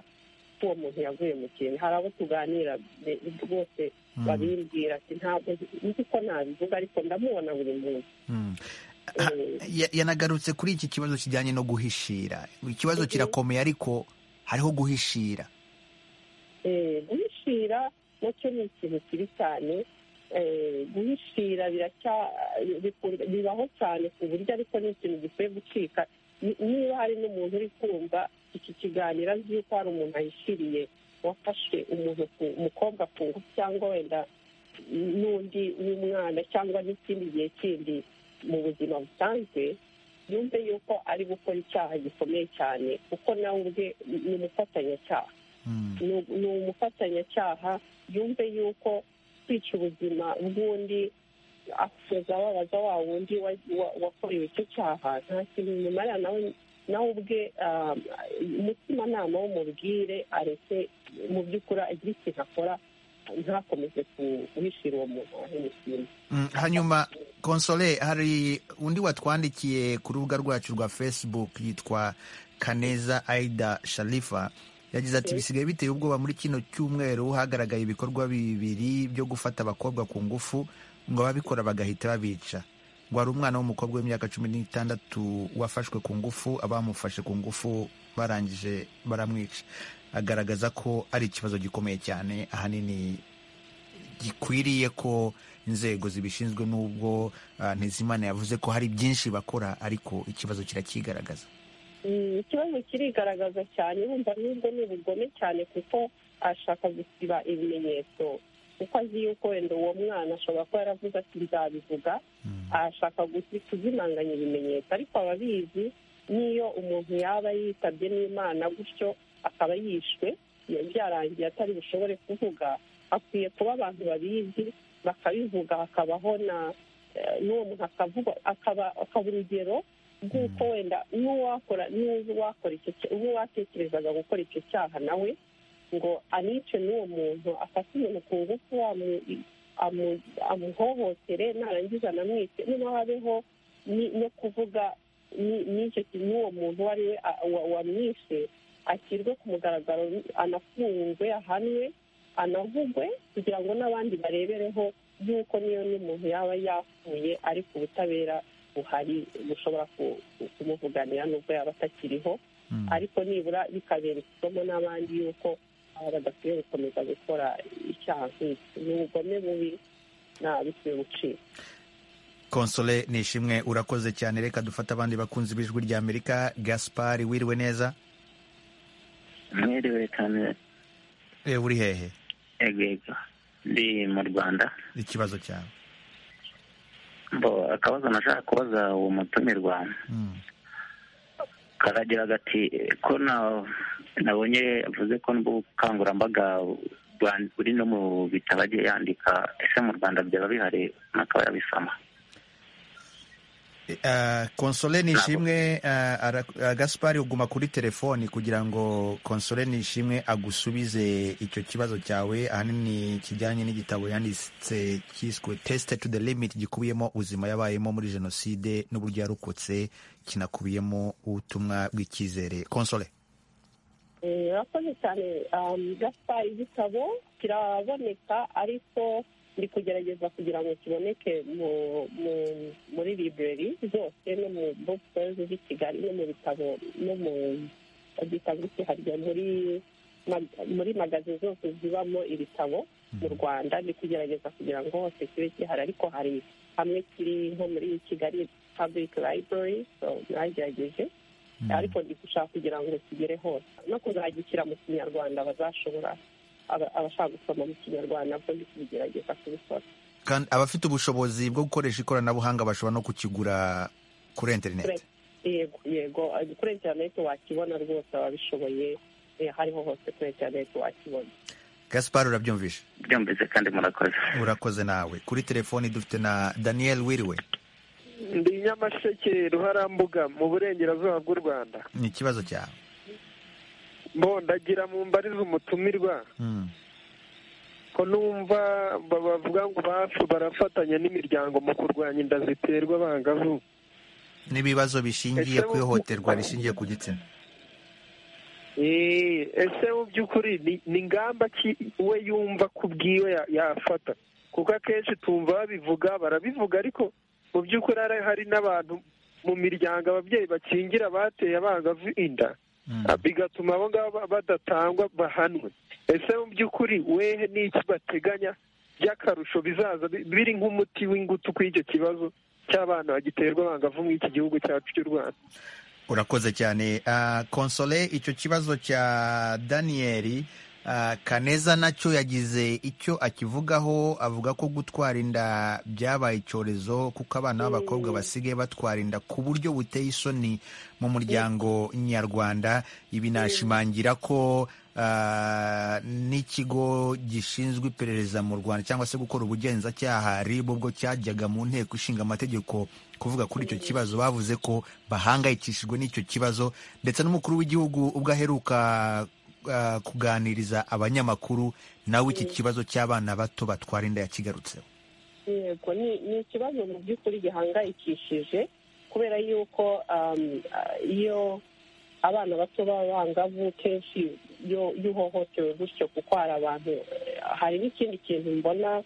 ko uwo muntu yaguye mu kintu hari abo tuganira rwose babimbwira ati ntabwo nzi ko nabivuga ariko ndamubona buri munsi yanagarutse kuri iki kibazo kijyanye no guhishira ikibazo kirakomeye ariko hariho guhishira guhishira nacyo ni ikintu kibi cyane guhishira bibaho cyane ku buryo ariko ni ikintu gikwiye gucika niba hari n'umuntu uri kumva iki kiganiro azi yuko hari umuntu ahishiriye wafashe umuntu umukobwa ku ngufu cyangwa wenda n'undi w'umwana cyangwa n'ikindi gihe kindi mu buzima busanzwe yumve yuko ari gukora icyaha gikomeye cyane kuko nawe ubwe ni umufatanyacyaha ni umufatanyacyaha yumve yuko kwica ubuzima bw'undi akomeza ababaza wa wundi wakorewe icyo cyaha nta kintu bimumarira nawe nawe ubwe umutimanama w'umubwire areke mu by'ukuri agire ikintu akora ntakomeze kuhishira uwo muntu wahemukiye hanyuma konsole hari undi watwandikiye ku rubuga rwacu rwa facebook yitwa kaneza aida sharifa yagize ati bisigaye biteye ubwoba muri kino cyumweru hagaragaye ibikorwa bibiri byo gufata abakobwa ku ngufu ngo ababikora bagahita babica ngo hari umwana w'umukobwa w'imyaka cumi n'itandatu wafashwe ku ngufu abamufashe ku ngufu barangije baramwica agaragaza ko ari ikibazo gikomeye cyane ahanini gikwiriye ko inzego zibishinzwe n'ubwo ntizimana yavuze ko hari byinshi bakora ariko ikibazo kirakigaragaza ikibazo kirigaragaza cyane wumva n'ubwo ni ubugome cyane kuko ashaka gusiba ibimenyetso kuko azi yuko wenda uwo mwana ashobora kuba yaravuze ati nzabivuga ashaka kuzimanganya ibimenyetso ariko ababizi n'iyo umuntu yaba yitabye n'imana gutyo akaba yishwe byarangiye atari bushobore kuvuga akwiye kuba abantu babizi bakabivuga hakabaho n'uwo muntu akaba urugero rw'uko wenda n'uwakora uwatekerezaga gukora icyo cyaha nawe ngo anice n'uwo muntu afate umuntu ku ngufu amuhohotere narangiza anamwice niba habeho no kuvuga n'uwo muntu uwo ari we wamwishe ashyirwe ku mugaragaro anafungwe ahanwe anavugwe kugira ngo n'abandi barebereho y'uko niyo n'umuntu yaba yapfuye ariko ubutabera buhari bushobora kumuvuganira nubwo yaba atakiriho ariko nibura bikabera isomo n'abandi yuko aba badakwiye gukomeza gukora icyaha nk'iki ni ubugome bubi ntabikwiye gucika konsole nishimwe urakoze cyane reka dufate abandi bakunzi b'ijwi rya amerika gaspari wiriwe neza mwiriwe cyane uri hehe egego ndi mu rwanda ikibazo cyawe akabazo nashaka kubaza uwo mutumirwa karagira gati ko nabonye avuze ko n'ubukangurambaga buri no mu bitabo agiye yandika ese mu rwanda byaba bihari akaba yabisoma konsole nishimwe gaspari uguma kuri telefoni kugira ngo konsole nishimwe agusubize icyo kibazo cyawe ahanini kijyanye n'igitabo yanditse cyiswe tesite tu de limiti gikubiyemo ubuzima yabayemo muri jenoside n'uburyo yarokotse kinakubiyemo ubutumwa bw'icyizere konsole urakoze cyane gaspari igitabo kiraboneka ariko ndi kugerageza kugira ngo kiboneke muri library zose no mu bokisi z'i kigali no mu bitabo no mu byitwa gutya hari muri muri magazi zose zibamo ibitabo mu rwanda ni kugerageza kugira ngo hose kibe gihari ariko hari hamwe kiri nko muri kigali public library so mwagerageje ariko ndi gushaka kugira ngo kigere hose no kuzagishyira mu kinyarwanda bazashobora abashaka gusoma mu kinyarwanda bwo ndi kubigerageza kubikora kandi abafite ubushobozi bwo gukoresha ikoranabuhanga bashobora no kukigura kuri interineti yego yego kuri interineti wakibona rwose ababishoboye hariho hose kuri interineti wakibona gaspar urabyumvishe byumvise kandi murakoze urakoze nawe kuri telefoni dufite na daniel wiriwe ndi nyamasheke ruharambuga mu burengerazuba bw'u rwanda ni ikibazo cyawe mbondagira mu mbariza umutumirwa Mm. ko numva ba- bavuga ngo bafu barafatanya n'imiryango mu kurwanya inda ziterwa abangavu n'ibibazo bishingiye Ese ku wo- ihohoterwa rishingiye ku gitsina Eh, ese mu by'ukuri ni- ni ingamba ki we yumva ku bwiwe ya- yafata kuko akenshi tumva babivuga barabivuga ariko mu by'ukuri hari- hari n'abantu mu miryango ababyeyi bakingira bateye abangavu inda Mm. bigatuma abo ngabo ba- badatangwa bahanwe ese mu by'ukuri wehe n'iki bateganya by'akarusho bizaza bi- biri nk'umuti w'ingutu kuri icyo kibazo cy'abana bagiterwa abangavu muri iki gihugu cyacu cy'u rwanda urakoze cyane Ah, konsole icyo kibazo cya daniyeli ah, kaneza nacyo yagize icyo akivugaho avuga ko gutwara inda byabaye icyorezo kuko abana b'abakobwa basigaye batwara inda ku buryo buteye isoni mu muryango nyarwanda ibi nashimangira ko ah, n'ikigo gishinzwe iperereza mu rwanda cyangwa se gukora ubugenzacyaha rib ubwo cyajyaga mu nteko ishinga amategeko kuvuga kuri icyo kibazo bavuze ko bahangayikishijwe n'icyo kibazo ndetse n'umukuru w'igihugu ubwo aheruka ah, kuganiriza abanyamakuru nawe iki kibazo cy'abana bato batwara inda yakigarutseho yego ni ni ikibazo mu by'ukuri gihangayikishije kubera yuko um, ah, iyo abana bato b'abangavu kenshi iyo iyo uhohotewe gutyo kuko hari abantu eh, hari n'ikindi kintu mbona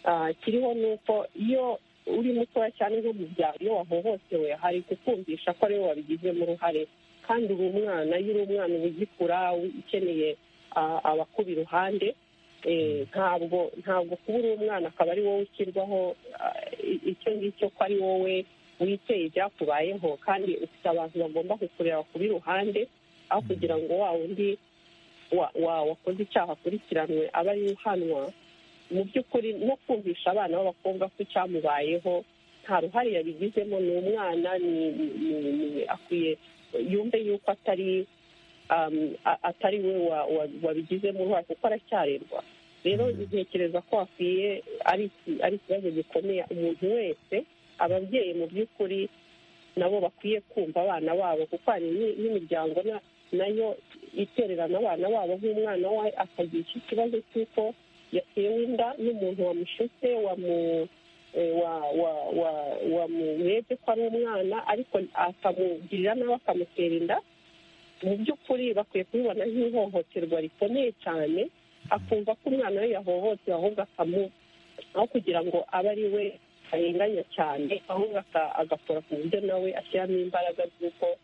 ah, kiriho ni uko iyo uri mutoya cyane nko mu byaro iyo wahohotewe hari kukumvisha ko ari wowe wabigizemo uruhare kandi uri umwana iyo uri umwana uba ugikura ukeneye ah, abakuba iruhande Eh, ntabwo ntabwo kuba uri umwana akaba ari wowe ushyirwaho ah, i- icyo ngicyo ko ari wowe witeye ibyakubayeho kandi ufite abantu bagomba kukureba ku iruhande aho kugira ngo wa wundi wa- wa- wakoze icyaha akurikiranwe aba ari uhanwa mu by'ukuri no kumvisha abana b'abakobwa ko icyamubayeho nta ruhare yabigizemo ni umwana ni- ni- ni- ni- akwiye yumve yuko atari um, a- atari we wa- wa- wabigizemo uruhare kuko aracyarerwa rero ntekereza ko hakwiye ari iki- ari ikibazo gikomeye umuntu wese ababyeyi mu by'ukuri nabo bakwiye kumva abana babo kuko hari ni- n'imiryango na- nayo itererana abana babo nk'umwana we akagira icyo kibazo cy'uko yatewe inda n'umuntu wamushutse wamu eh, wa- wa- wa- wamurebye ko ari umwana ariko akamugirira nawe akamutera inda mu by'ukuri bakwiye kubibona nk'ihohoterwa rikomeye cyane akumva ko umwana we yahohotewe ahubwo akamu aho kugira ngo abe ari we arenganya cyane ahubwo aka- agakora ku buryo nawe ashyiramo imbaraga z'uko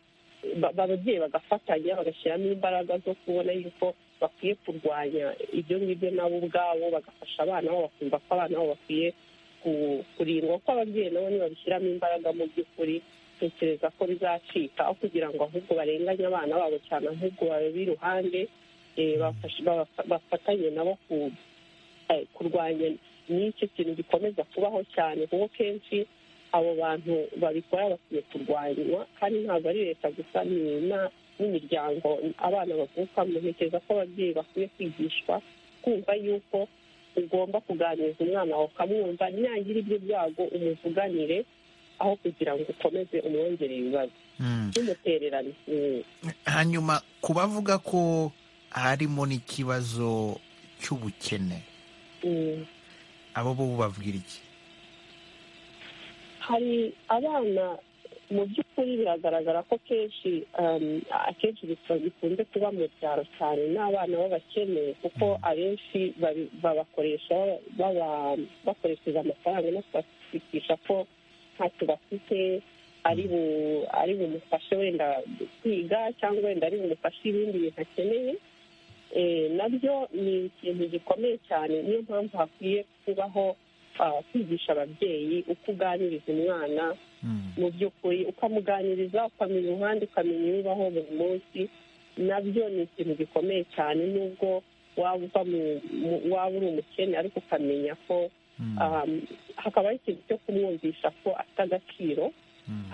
ba- ba- ababyeyi bagafatanya bagashyiramo imbaraga zo kubona yuko bakwiye kurwanya ibyo ngibyo nabo ubwabo bagafasha abana babo bakumva ko abana babo bakwiye ku- kurindwa ko ababyeyi nabo nibabishyiramo imbaraga mu by'ukuri tekereza ko bizacika aho kugira ngo ahubwo barenganye abana babo cyane ahubwo babe iruhande eh, bafashe- babafa- bafatanye nabo ku- eh, kurwanya n'icyo kintu gikomeza kubaho cyane kuko kenshi abo bantu babikora bakwiye kurwanywa kandi ntabwo ari leta gusa ni na- n'imiryango abana bavukamo ntekereza ko ababyeyi bakwiye kwigishwa kumva yuko ugomba kuganiriza umwana wawe ukamwumva nyagira ibyo byago umuvuganire aho kugira ngo ukomeze umwongerere ibibazo Mm. n'umutererano Mm. hanyuma ku bavuga ko harimo n'ikibazo cy'ubukene Mm. abo bo babwira iki hari abana mu by'ukuri biragaragara ko kenshi um, akenshi bikunze bikunze kuba mu byaro cyane n'abana b'abakene kuko abenshi babi- babakoresha baba- bakoresheje amafaranga no kubashakisha ko ntacyo bafite ari bu- ari bumufashe wenda kwiga cyangwa wenda ari bumufashe ibindi bintu akeneye nabyo ni ikintu gikomeye cyane niyo mpamvu hakwiye kubaho kwigisha ababyeyi uko uganiriza umwana mu by'ukuri ukamuganiriza ukamenya umuhanda ukamenya ibibaho buri munsi nabyo ni ikintu gikomeye cyane nubwo waba uri umukene ariko ukamenya ko hakabaho ikintu cyo kumwumvisha ko afite agaciro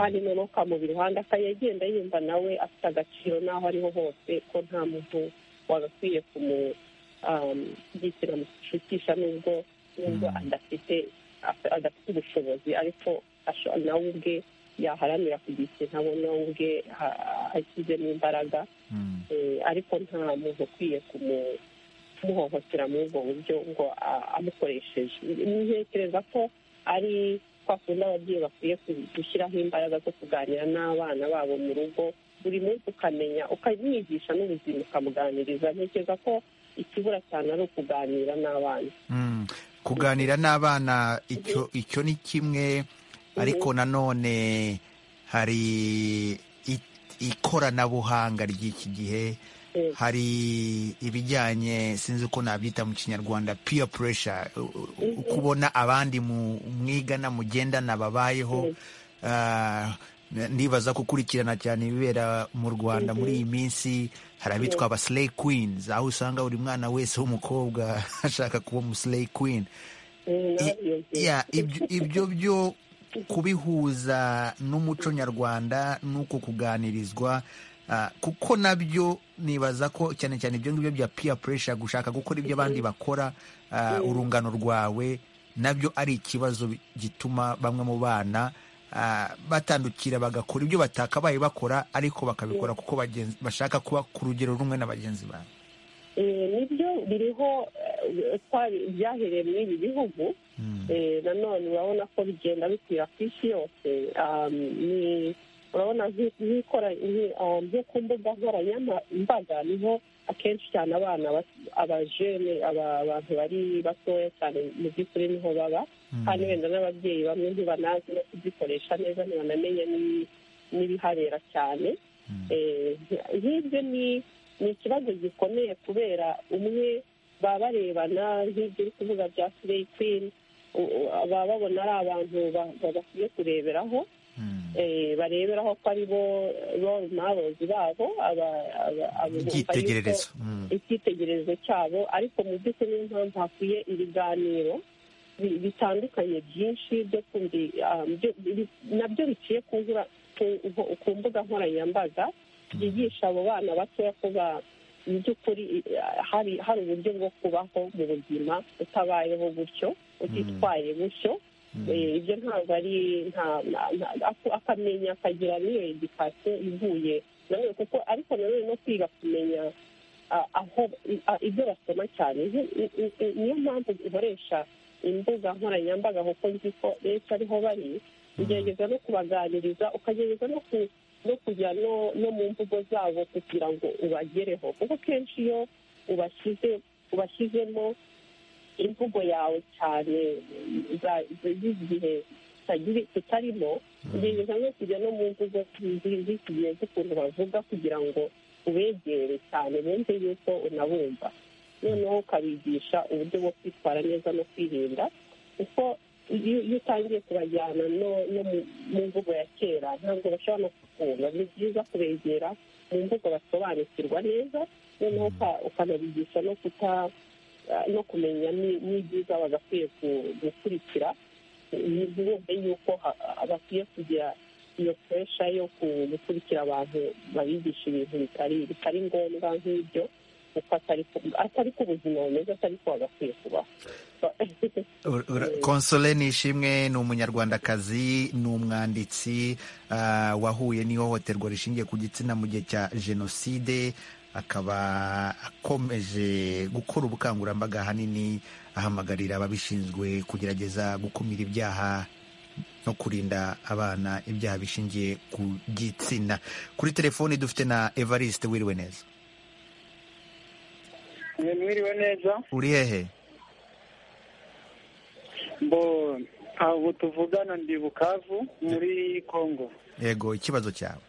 kandi noneho ukamubira iruhande akayagenda yumva nawe afite agaciro n'aho ariho hose ko nta muntu wagakwiye kumugitira mu gishutisha nubwo nubwo adafite adafite ubushobozi ariko nawe ubwe yaharanira kugira ikintu abona we ubwe ashyizemo imbaraga ariko nta muntu ukwiye kumuhohotera muri ubwo buryo ngo amukoresheje ntekereza ko ari kwa kundi ababyeyi bakwiye gushyiraho imbaraga zo kuganira n'abana babo mu rugo buri munsi ukamenya ukamwigisha n'ubuzima ukamuganiriza ntekereza ko ikibura cyane ari ukuganira n'abana kuganira n'abana icyo ni kimwe ariko nanone hari ikoranabuhanga ry'iki gihe hari ibijyanye sinzi uko nabyita mu kinyarwanda peer pressure kubona abandi mwigana mugendana babayeho ndibaza gukurikirana cyane ibibera mu rwanda muri iyi minsi hari abitwa aba slay queens aho usanga buri mwana wese w'umukobwa ashaka kuba umuslay queen ibyo byo kubihuza n'umuco nyarwanda n'uko kuganirizwa kuko nabyo nibaza ko cyane cyane ibyo ngibyo bya peer pressure gushaka gukora ibyo abandi bakora urungano rwawe nabyo ari ikibazo gituma bamwe mu bana batandukira bagakora ibyo batakabaye bakora ariko bakabikora kuko bashaka kuba ku rugero rumwe na bagenzi babo nibyo biriho byahereye muri ibi bihugu nanone urabona ko bigenda bikwira ku isi yose ni urabona nk'uku mbuga nkoranyambaga niho akenshi cyane abana abajene abantu bari batoya cyane mu by'ukuri niho baba kandi wenda n'ababyeyi bamwe ntibanazi no kuzikoresha neza ntibanamenye n'ibihabera cyane nk'ibyo ni ikibazo gikomeye kubera umwe baba barebana nk'ibyo uri kuvuga bya tureyi kwini baba babona ari abantu bakwiye kureberaho bareberaho ko ari bo role marozi babo icyitegererezo cyabo ariko mu by'ukuri niyo mpamvu hakwiye ibiganiro bitandukanye byinshi nabyo biciye ku mbuga nkoranyambaga byigisha abo bana batoya ko mu by'ukuri hari uburyo bwo kubaho mu buzima utabayeho gutyo utitwaye gutyo ibyo ntabwo ari akamenya akagira n'iyo edikasiyo ivuye nanone kuko ariko nanone no kwiga kumenya aho ibyo basoma cyane niyo mpamvu zikoresha imbuga nkoranyambaga kuko nzi ko benshi ariho bari ugerageza no kubaganiriza ukagerageza no kujya no mu mvugo zabo kugira ngo ubagereho kuko kenshi iyo ubashyizemo imvugo yawe cyane z'igihe tutarimo ugerageza no kujya no mu mvugo z'iki gihe z'ukuntu bavuga kugira ngo ubegere cyane bumve yuko unabumva noneho ukabigisha uburyo bwo kwitwara neza no kwirinda kuko iyo utangiye kubajyana no mu mvugo ya kera ntabwo bashobora no kukumva ni byiza kubegera mu mvugo basobanukirwa neza noneho ukanabigisha no kuta no kumenya n'ibyiza bagakwiye gukurikira bumve yuko bakwiye kugira iyo puresha yo gukurikira abantu babigisha ibintu bitari ngombwa nk'ibyo atari ku buzima bumeze atari ko bagakwiye kubaho konsole nishimwe ni umunyarwandakazi ni umwanditsi wahuye n'ihohoterwa rishingiye ku gitsina mu gihe cya jenoside akaba akomeje gukora ubukangurambaga hanini ahamagarira ababishinzwe kugerageza gukumira ibyaha no kurinda abana ibyaha bishingiye ku gitsina kuri telefoni dufite na evariste wiriwe neza mwiriwe neza uri hehe mbo ntabwo tuvugana ndi bukavu muri kongo yego ikibazo cyawe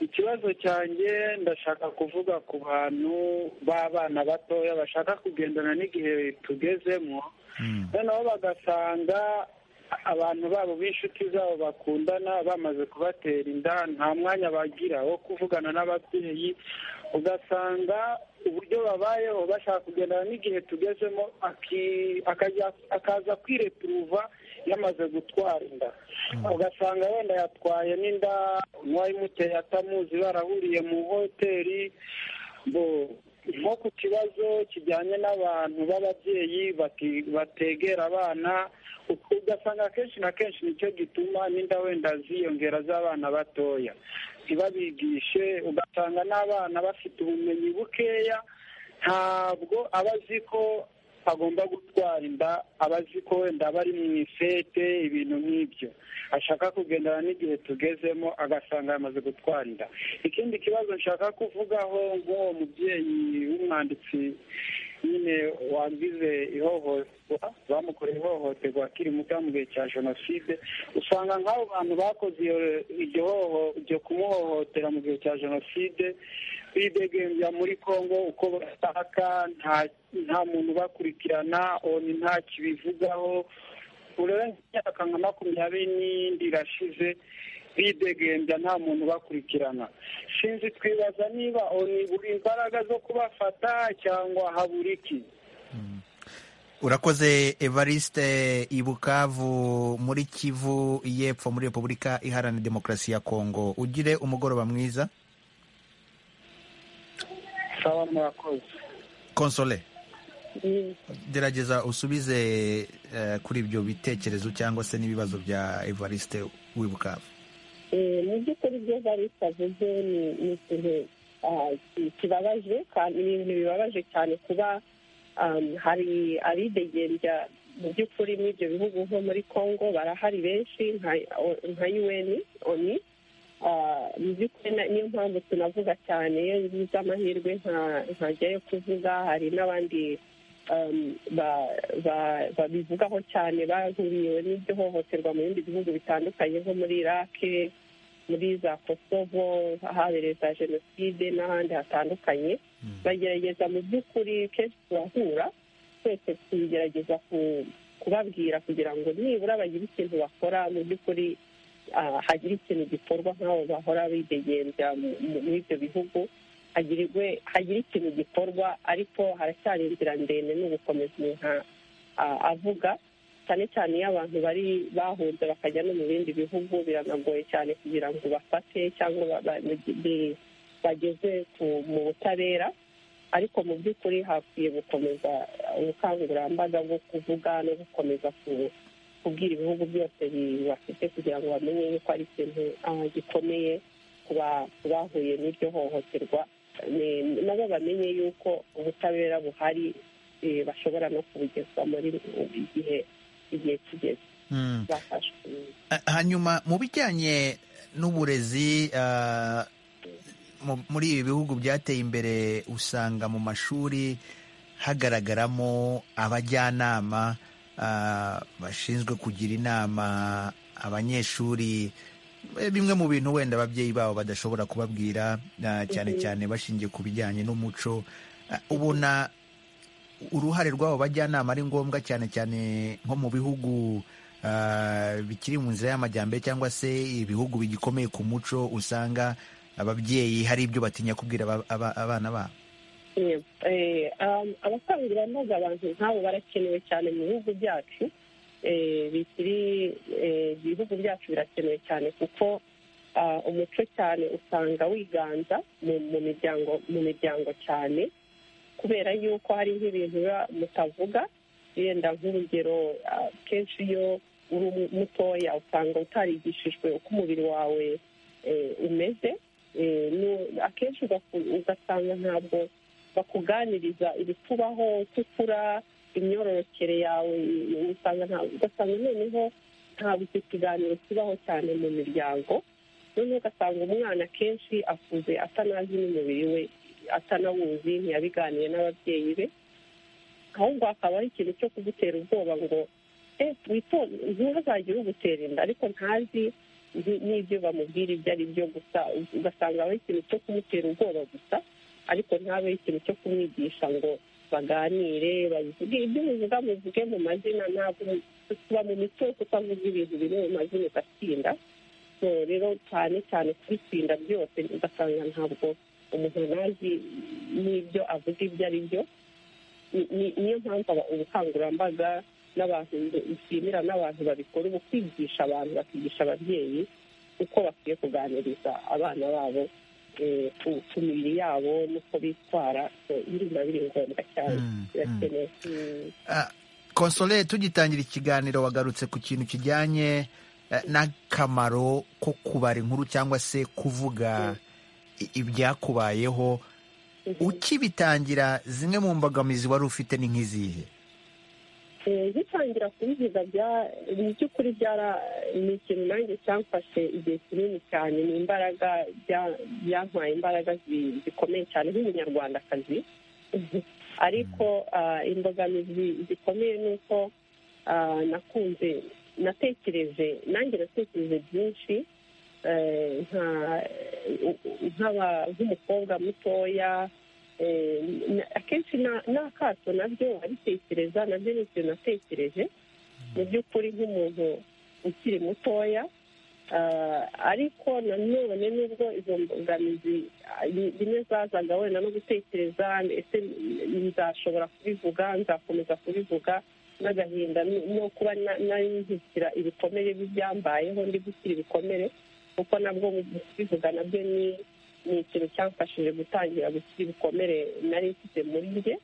ikibazo cyanjye ndashaka kuvuga ku bantu b'abana batoya bashaka kugendana n'igihe tugezemo noneho bagasanga abantu babo b'inshuti zabo bakundana bamaze kubatera inda nta mwanya bagira wo kuvugana n'ababyeyi ugasanga uburyo babayeho bashaka kugendana n'igihe tugezemo aki- akajya- akaza kwireturuva yamaze gutwara inda ugasanga wenda yatwaye n'inda uwayimuteye atamuzi barahuriye mu hoteli bo nko ku kibazo kijyanye n'abantu b'ababyeyi bati- bategera abana u- ugasanga akenshi na kenshi nicyo gituma n'inda wenda ziyongera z'abana batoya ntibabigishe ugasanga n'abana bafite ubumenyi bukeya ntabwo aba azi ko agomba gutwara inda aba azi ko wenda aba ari mu ifete ibintu nk'ibyo ashaka kugendana n'igihe tugezemo agasanga yamaze gutwara inda ikindi kibazo nshaka kuvugaho nk'uwo mubyeyi w'umwanditsi nyine wagize ihohoterwa bamukoreye ihohoterwa akiri muto mu gihe cya jenoside usanga nk'abo bantu bakoze iyo- iryo hoho iryo kumuhohotera mu gihe cya jenoside bidegembya muri congo uko bashaka nta nta muntu ubakurikirana oni nta kibivugaho urenze imyaka nka makumyabiri n'indi irashize bidegembya nta muntu ubakurikirana sinzi twibaza niba oni buri imbaraga zo kubafata cyangwa habura iki urakoze evariste ibukavu muri kivu y'epfo muri repubulika iharanira demokarasi ya kongo ugire umugoroba mwiza sawa murakoze konsole gerageza usubize eh, kuri ibyo bitekerezo cyangwa se n'ibibazo bya evariste w'ibukavu Eh, mu by'ukuri ibyo barisa avuze ni ni ikintu ah, ki- kibabaje kandi ni ibintu bibabaje cyane kuba um, hari abidegembya mu by'ukuri muri ibyo bihugu nko muri congo barahari benshi nka- o- nka un oni Ah, mu by'ukuri na- niyo mpamvu tunavuga cyane iyo ngize amahirwe nka- nkajyayo kuvuga hari n'abandi um, ba- ba- babivugaho cyane bahuriwe n'iryo hohoterwa mu bindi bihugu bitandukanye nko muri irake muri za kosovo ahabereye za jenoside n'ahandi hatandukanye bagerageza mu by'ukuri kenshi turahura twese tugerageza ku- kubabwira kugira ngo nibura bagire ikintu bakora mu by'ukuri ah, hagire ikintu gikorwa nk'abo bahora bidegembya mu- mu- muri ibyo bihugu hagirirwe hagire ikintu gikorwa ariko haracyari inzira ndende no gukomeza umuntu a- a- avuga cyane cyane iyo abantu bari bahunze bakajya no mu bindi bihugu biranagoye cyane kugira ngo bafate cyangwa ba- ba- bi- bi- bageze ku- mu butabera ariko mu by'ukuri hakwiye gukomeza ubukangurambaga bwo kuvuga no gukomeza ku- kubwira ibihugu byose bibafite kugira ngo bamenye yuko ari ikintu ah, gikomeye ku ba- ku bahuye n'iryo hohoterwa ni- nabo bamenye yuko ubutabera buhari eh, bashobora no kubugezwa muri igihe igihe kigeze Mm. bafashwe Eh, hanyuma mu bijyanye n'uburezi ah, mu- muri ibi bihugu byateye imbere usanga mu mashuri hagaragaramo abajyanama ah, bashinzwe kugira inama abanyeshuri Eh, bimwe mu bintu wenda ababyeyi babo badashobora kubabwira ah, cyane cyane bashingiye ku bijyanye n'umuco Ah, ubona uruhare rw'abo bajyanama ari ngombwa cyane cyane nko mu bihugu ah, bikiri mu nzira y'amajyambere cyangwa se ibihugu bigikomeye ku muco usanga ababyeyi hari ibyo batinya kubwira aba- aba- abana babo Yego. Eh, um, abakangurambaga abantu nk'abo barakenewe cyane mu bihugu byacu Eh, bikiri eh, ibihugu byacu birakenewe cyane kuko ah, umuco cyane usanga wiganza mu mu miryango mu miryango cyane kubera yuko hari nk'ibintu biba mutavuga yenda nk'urugero ah, kenshi iyo uri umu- mutoya usanga utarigishijwe uko umubiri wawe eh, umeze Eh, nu- akenshi ugaku- ugasanga ntabwo bakuganiriza ibikubaho uko ukura imyororokere yawe usanga nta- ugasanga noneho ntabwo icyo kiganiro kibaho cyane mu miryango noneho ugasanga umwana akenshi akuze atanazi n'umubiri we atanawuzi ntiyabiganiye n'ababyeyi be ahubwo hakaba ari ikintu cyo kugutera ubwoba ngo eh witonde ntihazagire ugutera inda ariko ntazi n'ibyo bamubwira ibyo ari byo gusa ugasanga habaho ikintu cyo kumutera ubwoba gusa ariko ntabeho ikintu cyo kumwigisha ngo baganire babivuge ibyo bivuga muvuge mu mazina ntabwo tuba mu mico yo kutavuga ibintu biri mu mazina ugatsinda rero cyane cyane kubitsinda byose ugasanga ntabwo umuntu ntazi n'ibyo avuga ibyo ari byo niyo mpamvu ubukangurambaga n'abantu nshimira n'abantu babikora ubu kwigisha abantu bakigisha ababyeyi uko bakwiye kuganiriza abana babo ku mibiri yabo n'uko bitwara biba biri ngombwa cyane birakenewe konsole tugitangira ikiganiro wagarutse ku kintu kijyanye n'akamaro ko kubara inkuru cyangwa se kuvuga ibyakubayeho ukibitangira zimwe mu mbogamizi wari ufite ni nk'izihe gutangira kubivuga mu by'ukuri ni ikintu nanjye cyamfashe igihe kinini cyane ni imbaraga byampaye imbaraga zikomeye cyane nk'umunyarwandakazi ariko imbogamizi zikomeye ni uko nakunze natekereje nanjye natekereje byinshi nk'umukobwa mutoya akenshi n'akato nabyo abitekereza nabyo ni ikintu natekereje mu by'ukuri nk'umuntu ukiri mutoya ariko nanone nubwo izo mbogamizi rimwe zazaga wenda no gutekereza ese nzashobora kubivuga nzakomeza kubivuga n'agahinda no kuba nzikira ibikomere by'ibyambayeho ndi gukira ibikomere kuko nabwo kubivuga nabyo ni ni ikintu cyamfashije gutangira gukira ibikomere nari mfite muri njye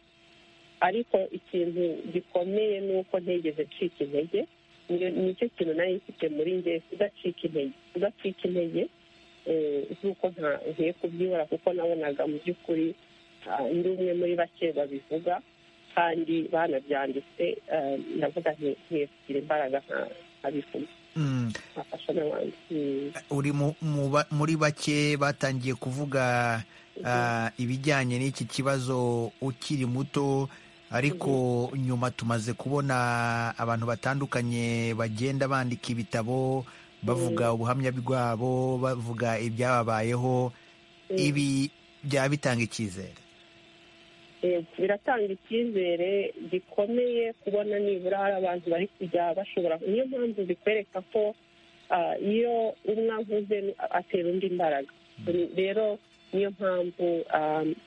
ariko ikintu gikomeye ni uko ntegeze ncika intege nicyo kintu nari mfite muri njye kudacika intege kudacika intege z'uko ntagiye kubyibura kuko nabonaga mu by'ukuri ndi umwe muri bake babivuga kandi banabyanditse ndavuga ntiye kugira imbaraga nkabivuga uri muri bake batangiye kuvuga ibijyanye n'iki kibazo ukiri muto ariko nyuma tumaze kubona abantu batandukanye bagenda bandika ibitabo bavuga ubuhamya bwabo bavuga ibyababayeho ibi byaba bitanga icyizere biratanga icyizere gikomeye kubona nibura hari abantu bari kujya bashobora niyo mpamvu bikwereka ko iyo umwe avuze atera undi imbaraga rero niyo mpamvu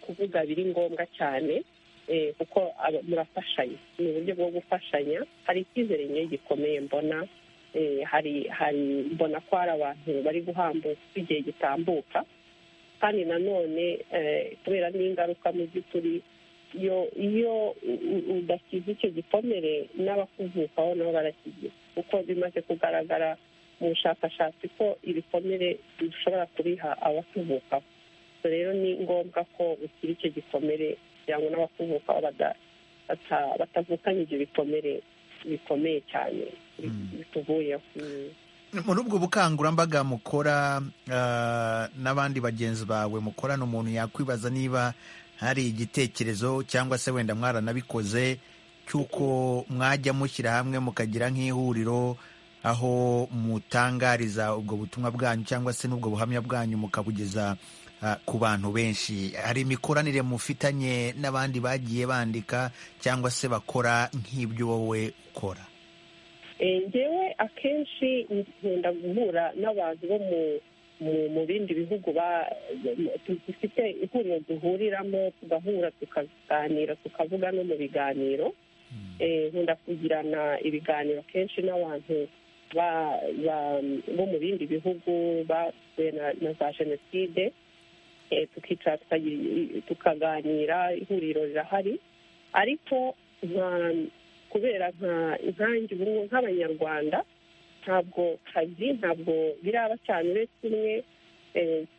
kuvuga biri ngombwa cyane kuko murafashanya ni uburyo bwo gufashanya hari icyizere nke gikomeye mbona hari hari mbona ko hari abantu bari guhambuka igihe gitambuka kandi nanone kubera n'ingaruka mu by'ukuri iyo iyo udasize icyo gikomere n'abakuvukaho nabo barakigira kuko bimaze kugaragara mu bushakashatsi ko ibikomere dushobora kubiha abatuvukaho rero ni ngombwa ko ukira icyo gikomere kugira ngo n'abakuvukaho batavukanye ibyo bikomere bikomeye cyane bituvuyeho muri ubwo bukangurambaga mukora n'abandi bagenzi bawe mukorana umuntu yakwibaza niba hari igitekerezo cyangwa se wenda mwaranabikoze cy'uko mwajya mushyira hamwe mukagira nk'ihuriro aho mutangariza ubwo butumwa bwanyu cyangwa se n'ubwo buhamya bwanyu mukabugeza ku bantu benshi hari imikoranire mufitanye n'abandi bagiye bandika cyangwa se bakora nk'ibyo wowe ukora ngewe akenshi nkunda guhura n'abantu bo mu bindi bihugu dufite ihuriro duhuriramo tugahura tukaganira tukavuga no mu biganiro nkunda kugirana ibiganiro kenshi n'abantu bo mu bindi bihugu basuye na za jenoside tukicara tukaganira ihuriro rirahari ariko kubera inkangi ubumwe nk'abanyarwanda ntabwo kazi ntabwo biraba cyane uretse umwe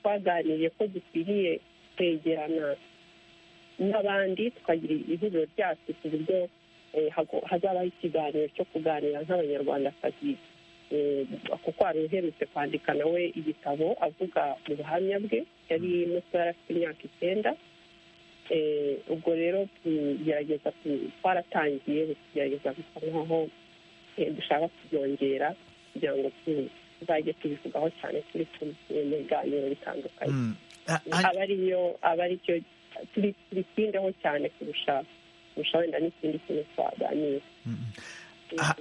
twaganiriye ko dukwiriye kwegerana n'abandi tukagira ihuriro ryacu ku buryo hazabaho ikiganiro cyo kuganira nk'abanyarwandakazi kuko hari uherutse kwandika nawe igitabo avuga mu buhamya bwe yari musore afite imyaka icyenda ubwo rero tugerageza twaratangiye tugerageza gusa nkaho dushaka kubyongera kugira ngo tuzajya tubivugaho cyane turi mu biganiro bitandukanye aba ariyo aba aricyo tubitindeho cyane kurusha kurusha wenda n'ikindi kintu twaganira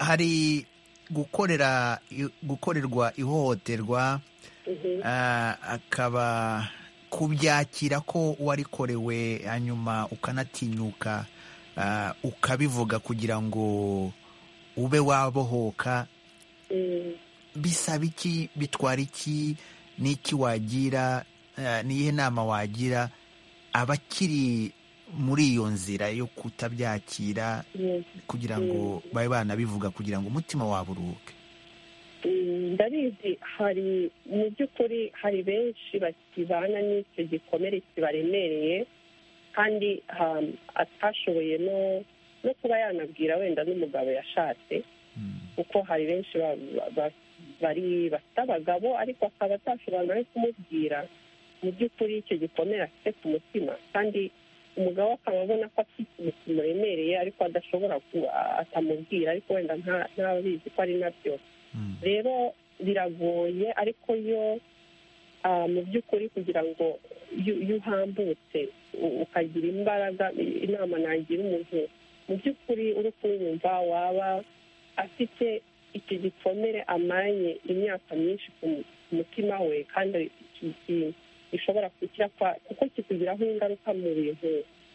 hari gukorera gukorerwa ihohoterwa akaba kubyakira ko warikorewe hanyuma ukanatinyuka ukabivuga kugira ngo ube wabohoka bisaba iki bitwara iki n'iki wagira n'iyihe nama wagira abakiri muri iyo nzira yo kutabyakira kugira ngo babe banabivuga kugira ngo umutima wabo uruhuke ndabizi hari mu by'ukuri hari benshi bakibana n'icyo gikomere kibaremereye kandi atashoboye no kuba yanabwira wenda n'umugabo yashatse kuko hari benshi bari bafite abagabo ariko akaba atashobora no kumubwira mu by'ukuri icyo gikomere afite ku mutima kandi umugabo akaba abona ko afite ikintu kimuremereye ariko adashobora atamubwira ariko wenda ntabizi ko ari nabyo rero biragoye ariko yo mu by'ukuri kugira ngo iyo uhambutse ukagira imbaraga inama nagira umuntu mu by'ukuri uri kumwumva waba afite iki gikomere amaranye imyaka myinshi ku mutima we kandi gishobora kuko kikugiraho ingaruka mu bintu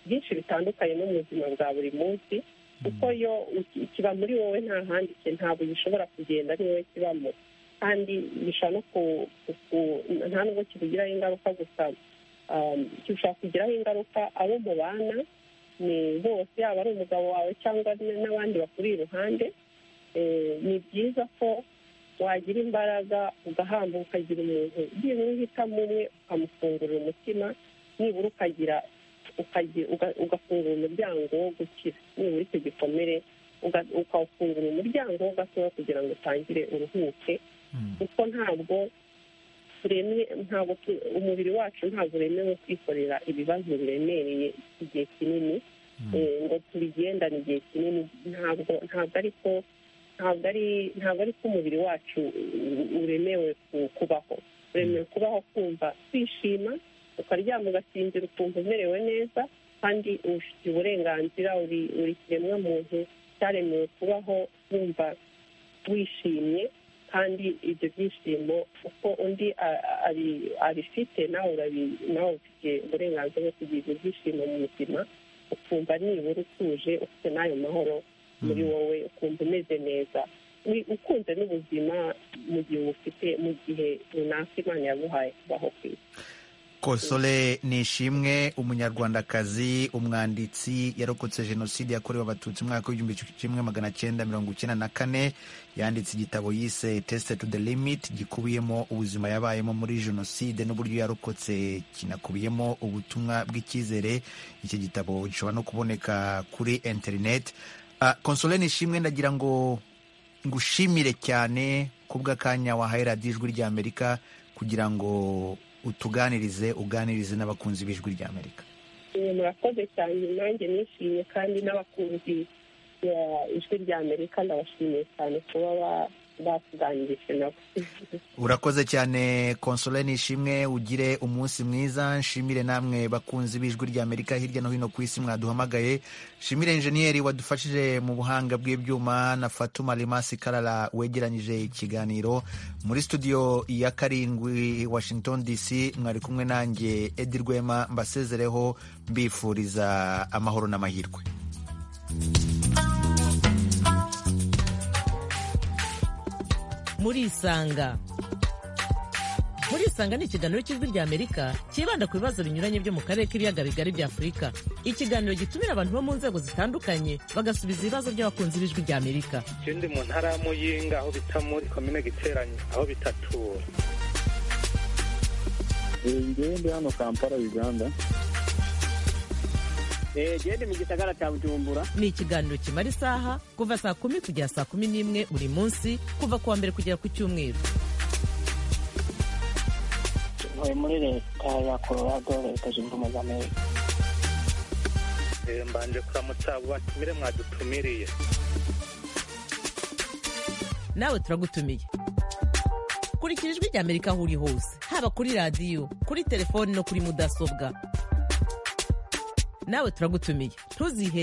byinshi bitandukanye no mu buzima bwa buri munsi kuko yo kiba muri wowe nta handitse ntabwo gishobora kugenda ari wowe kibamo kandi gishobora no nta nubwo kibugiraho ingaruka gusa gishobora kugiraho ingaruka abo mubana ni bose yaba ari umugabo wawe cyangwa n'abandi bakuri iruhande ni byiza ko wagira imbaraga ugahamba ukagira umuntu byibura uhitamo umwe ukamufungurira umutima nibura ukagira ugafungura umuryango wo gukira nibura icyo gikomere ukawufungura umuryango wo gatoya kugira ngo utangire uruhuke kuko ntabwo ntabwo umubiri wacu ntabwo uremewe kwikorera ibibazo biremereye igihe kinini ngo tubigendane igihe kinini ntabwo ntabwo ariko ntabwo ari ntabwo ari ko umubiri wacu uremewe kubaho uremewe kubaho kumva kwishima ukaryama ugasinzira ukumva umerewe neza kandi ufite uburenganzira uri kiremwa muntu cyaremewe kubaho wumva wishimye kandi ibyo byishimo uko undi abifite nawe ufite uburenganzira bwo kugira ibyo byishimo mu buzima ukumva nibura utuje ufite n'ayo mahoro muri wowe ukumva umeze neza ukunze n'ubuzima mu gihe ufite mu gihe runaka imana yaguhaye kubaho ku isi kosole nishimwe umunyarwandakazi umwanditsi yarokotse jenoside yakorewe abatutsi umwaka w'igihumbi kimwe magana cyenda mirongo icyenda na kane yanditse igitabo yise tesite tu de limiti gikubiyemo ubuzima yabayemo muri jenoside n'uburyo yarokotse kinakubiyemo ubutumwa bw'icyizere iki gitabo gishobora no kuboneka kuri interineti konsole nishimwe ndagira ngo ngushimire cyane kubw'akanya wahaye radiyo ijwi rya amerika kugira ngo utuganirize uganirize n'abakunzi b'ijwi rya amerika murakoze cyane nanjye nishimye kandi n'abakunzi ijwi rya amerika ndabashimiye cyane kuba batuganirije nabo urakoze cyane konsole nishimwe ugire umunsi mwiza nshimire namwe bakunzi b'ijwi rya amerika hirya no hino ku isi mwaduhamagaye nshimire injeniyeri wadufashije mu buhanga bw'ibyuma na fatuma rimasi karara wegeranyije ikiganiro muri studio ya karindwi washington dc mwari kumwe nanjye edi rwema mbasezereho mbifuriza amahoro n'amahirwe murisanga murisanga ni ikiganiro cy'ijwi rya amerika cyibanda ku bibazo binyuranye byo mu karere k'ibiyaga bigari bya afurika ikiganiro gitumira abantu bo mu nzego zitandukanye bagasubiza ibibazo by'abakunzi b'ijwi rya amerika ikindi mu ntara ya muyinga aho bita muri komine giteranye aho bitatura ngende hano kampala uganda gende mu gisagara cya bujumbura ni ikiganiro kimara isaha kuva saa kumi kugera saa kumi n'imwe buri munsi kuva ku wa mbere kugera ku cyumweru ntuye muri leta ya colorado leta zunze ubumwe za amerika mbanje kuramutsa abo batumire mwadutumiriye nawe turagutumiye kurikira ijwi ry'amerika aho uri hose haba kuri radiyo kuri telefoni no kuri mudasobwa nawe turagutumiye ntuzihe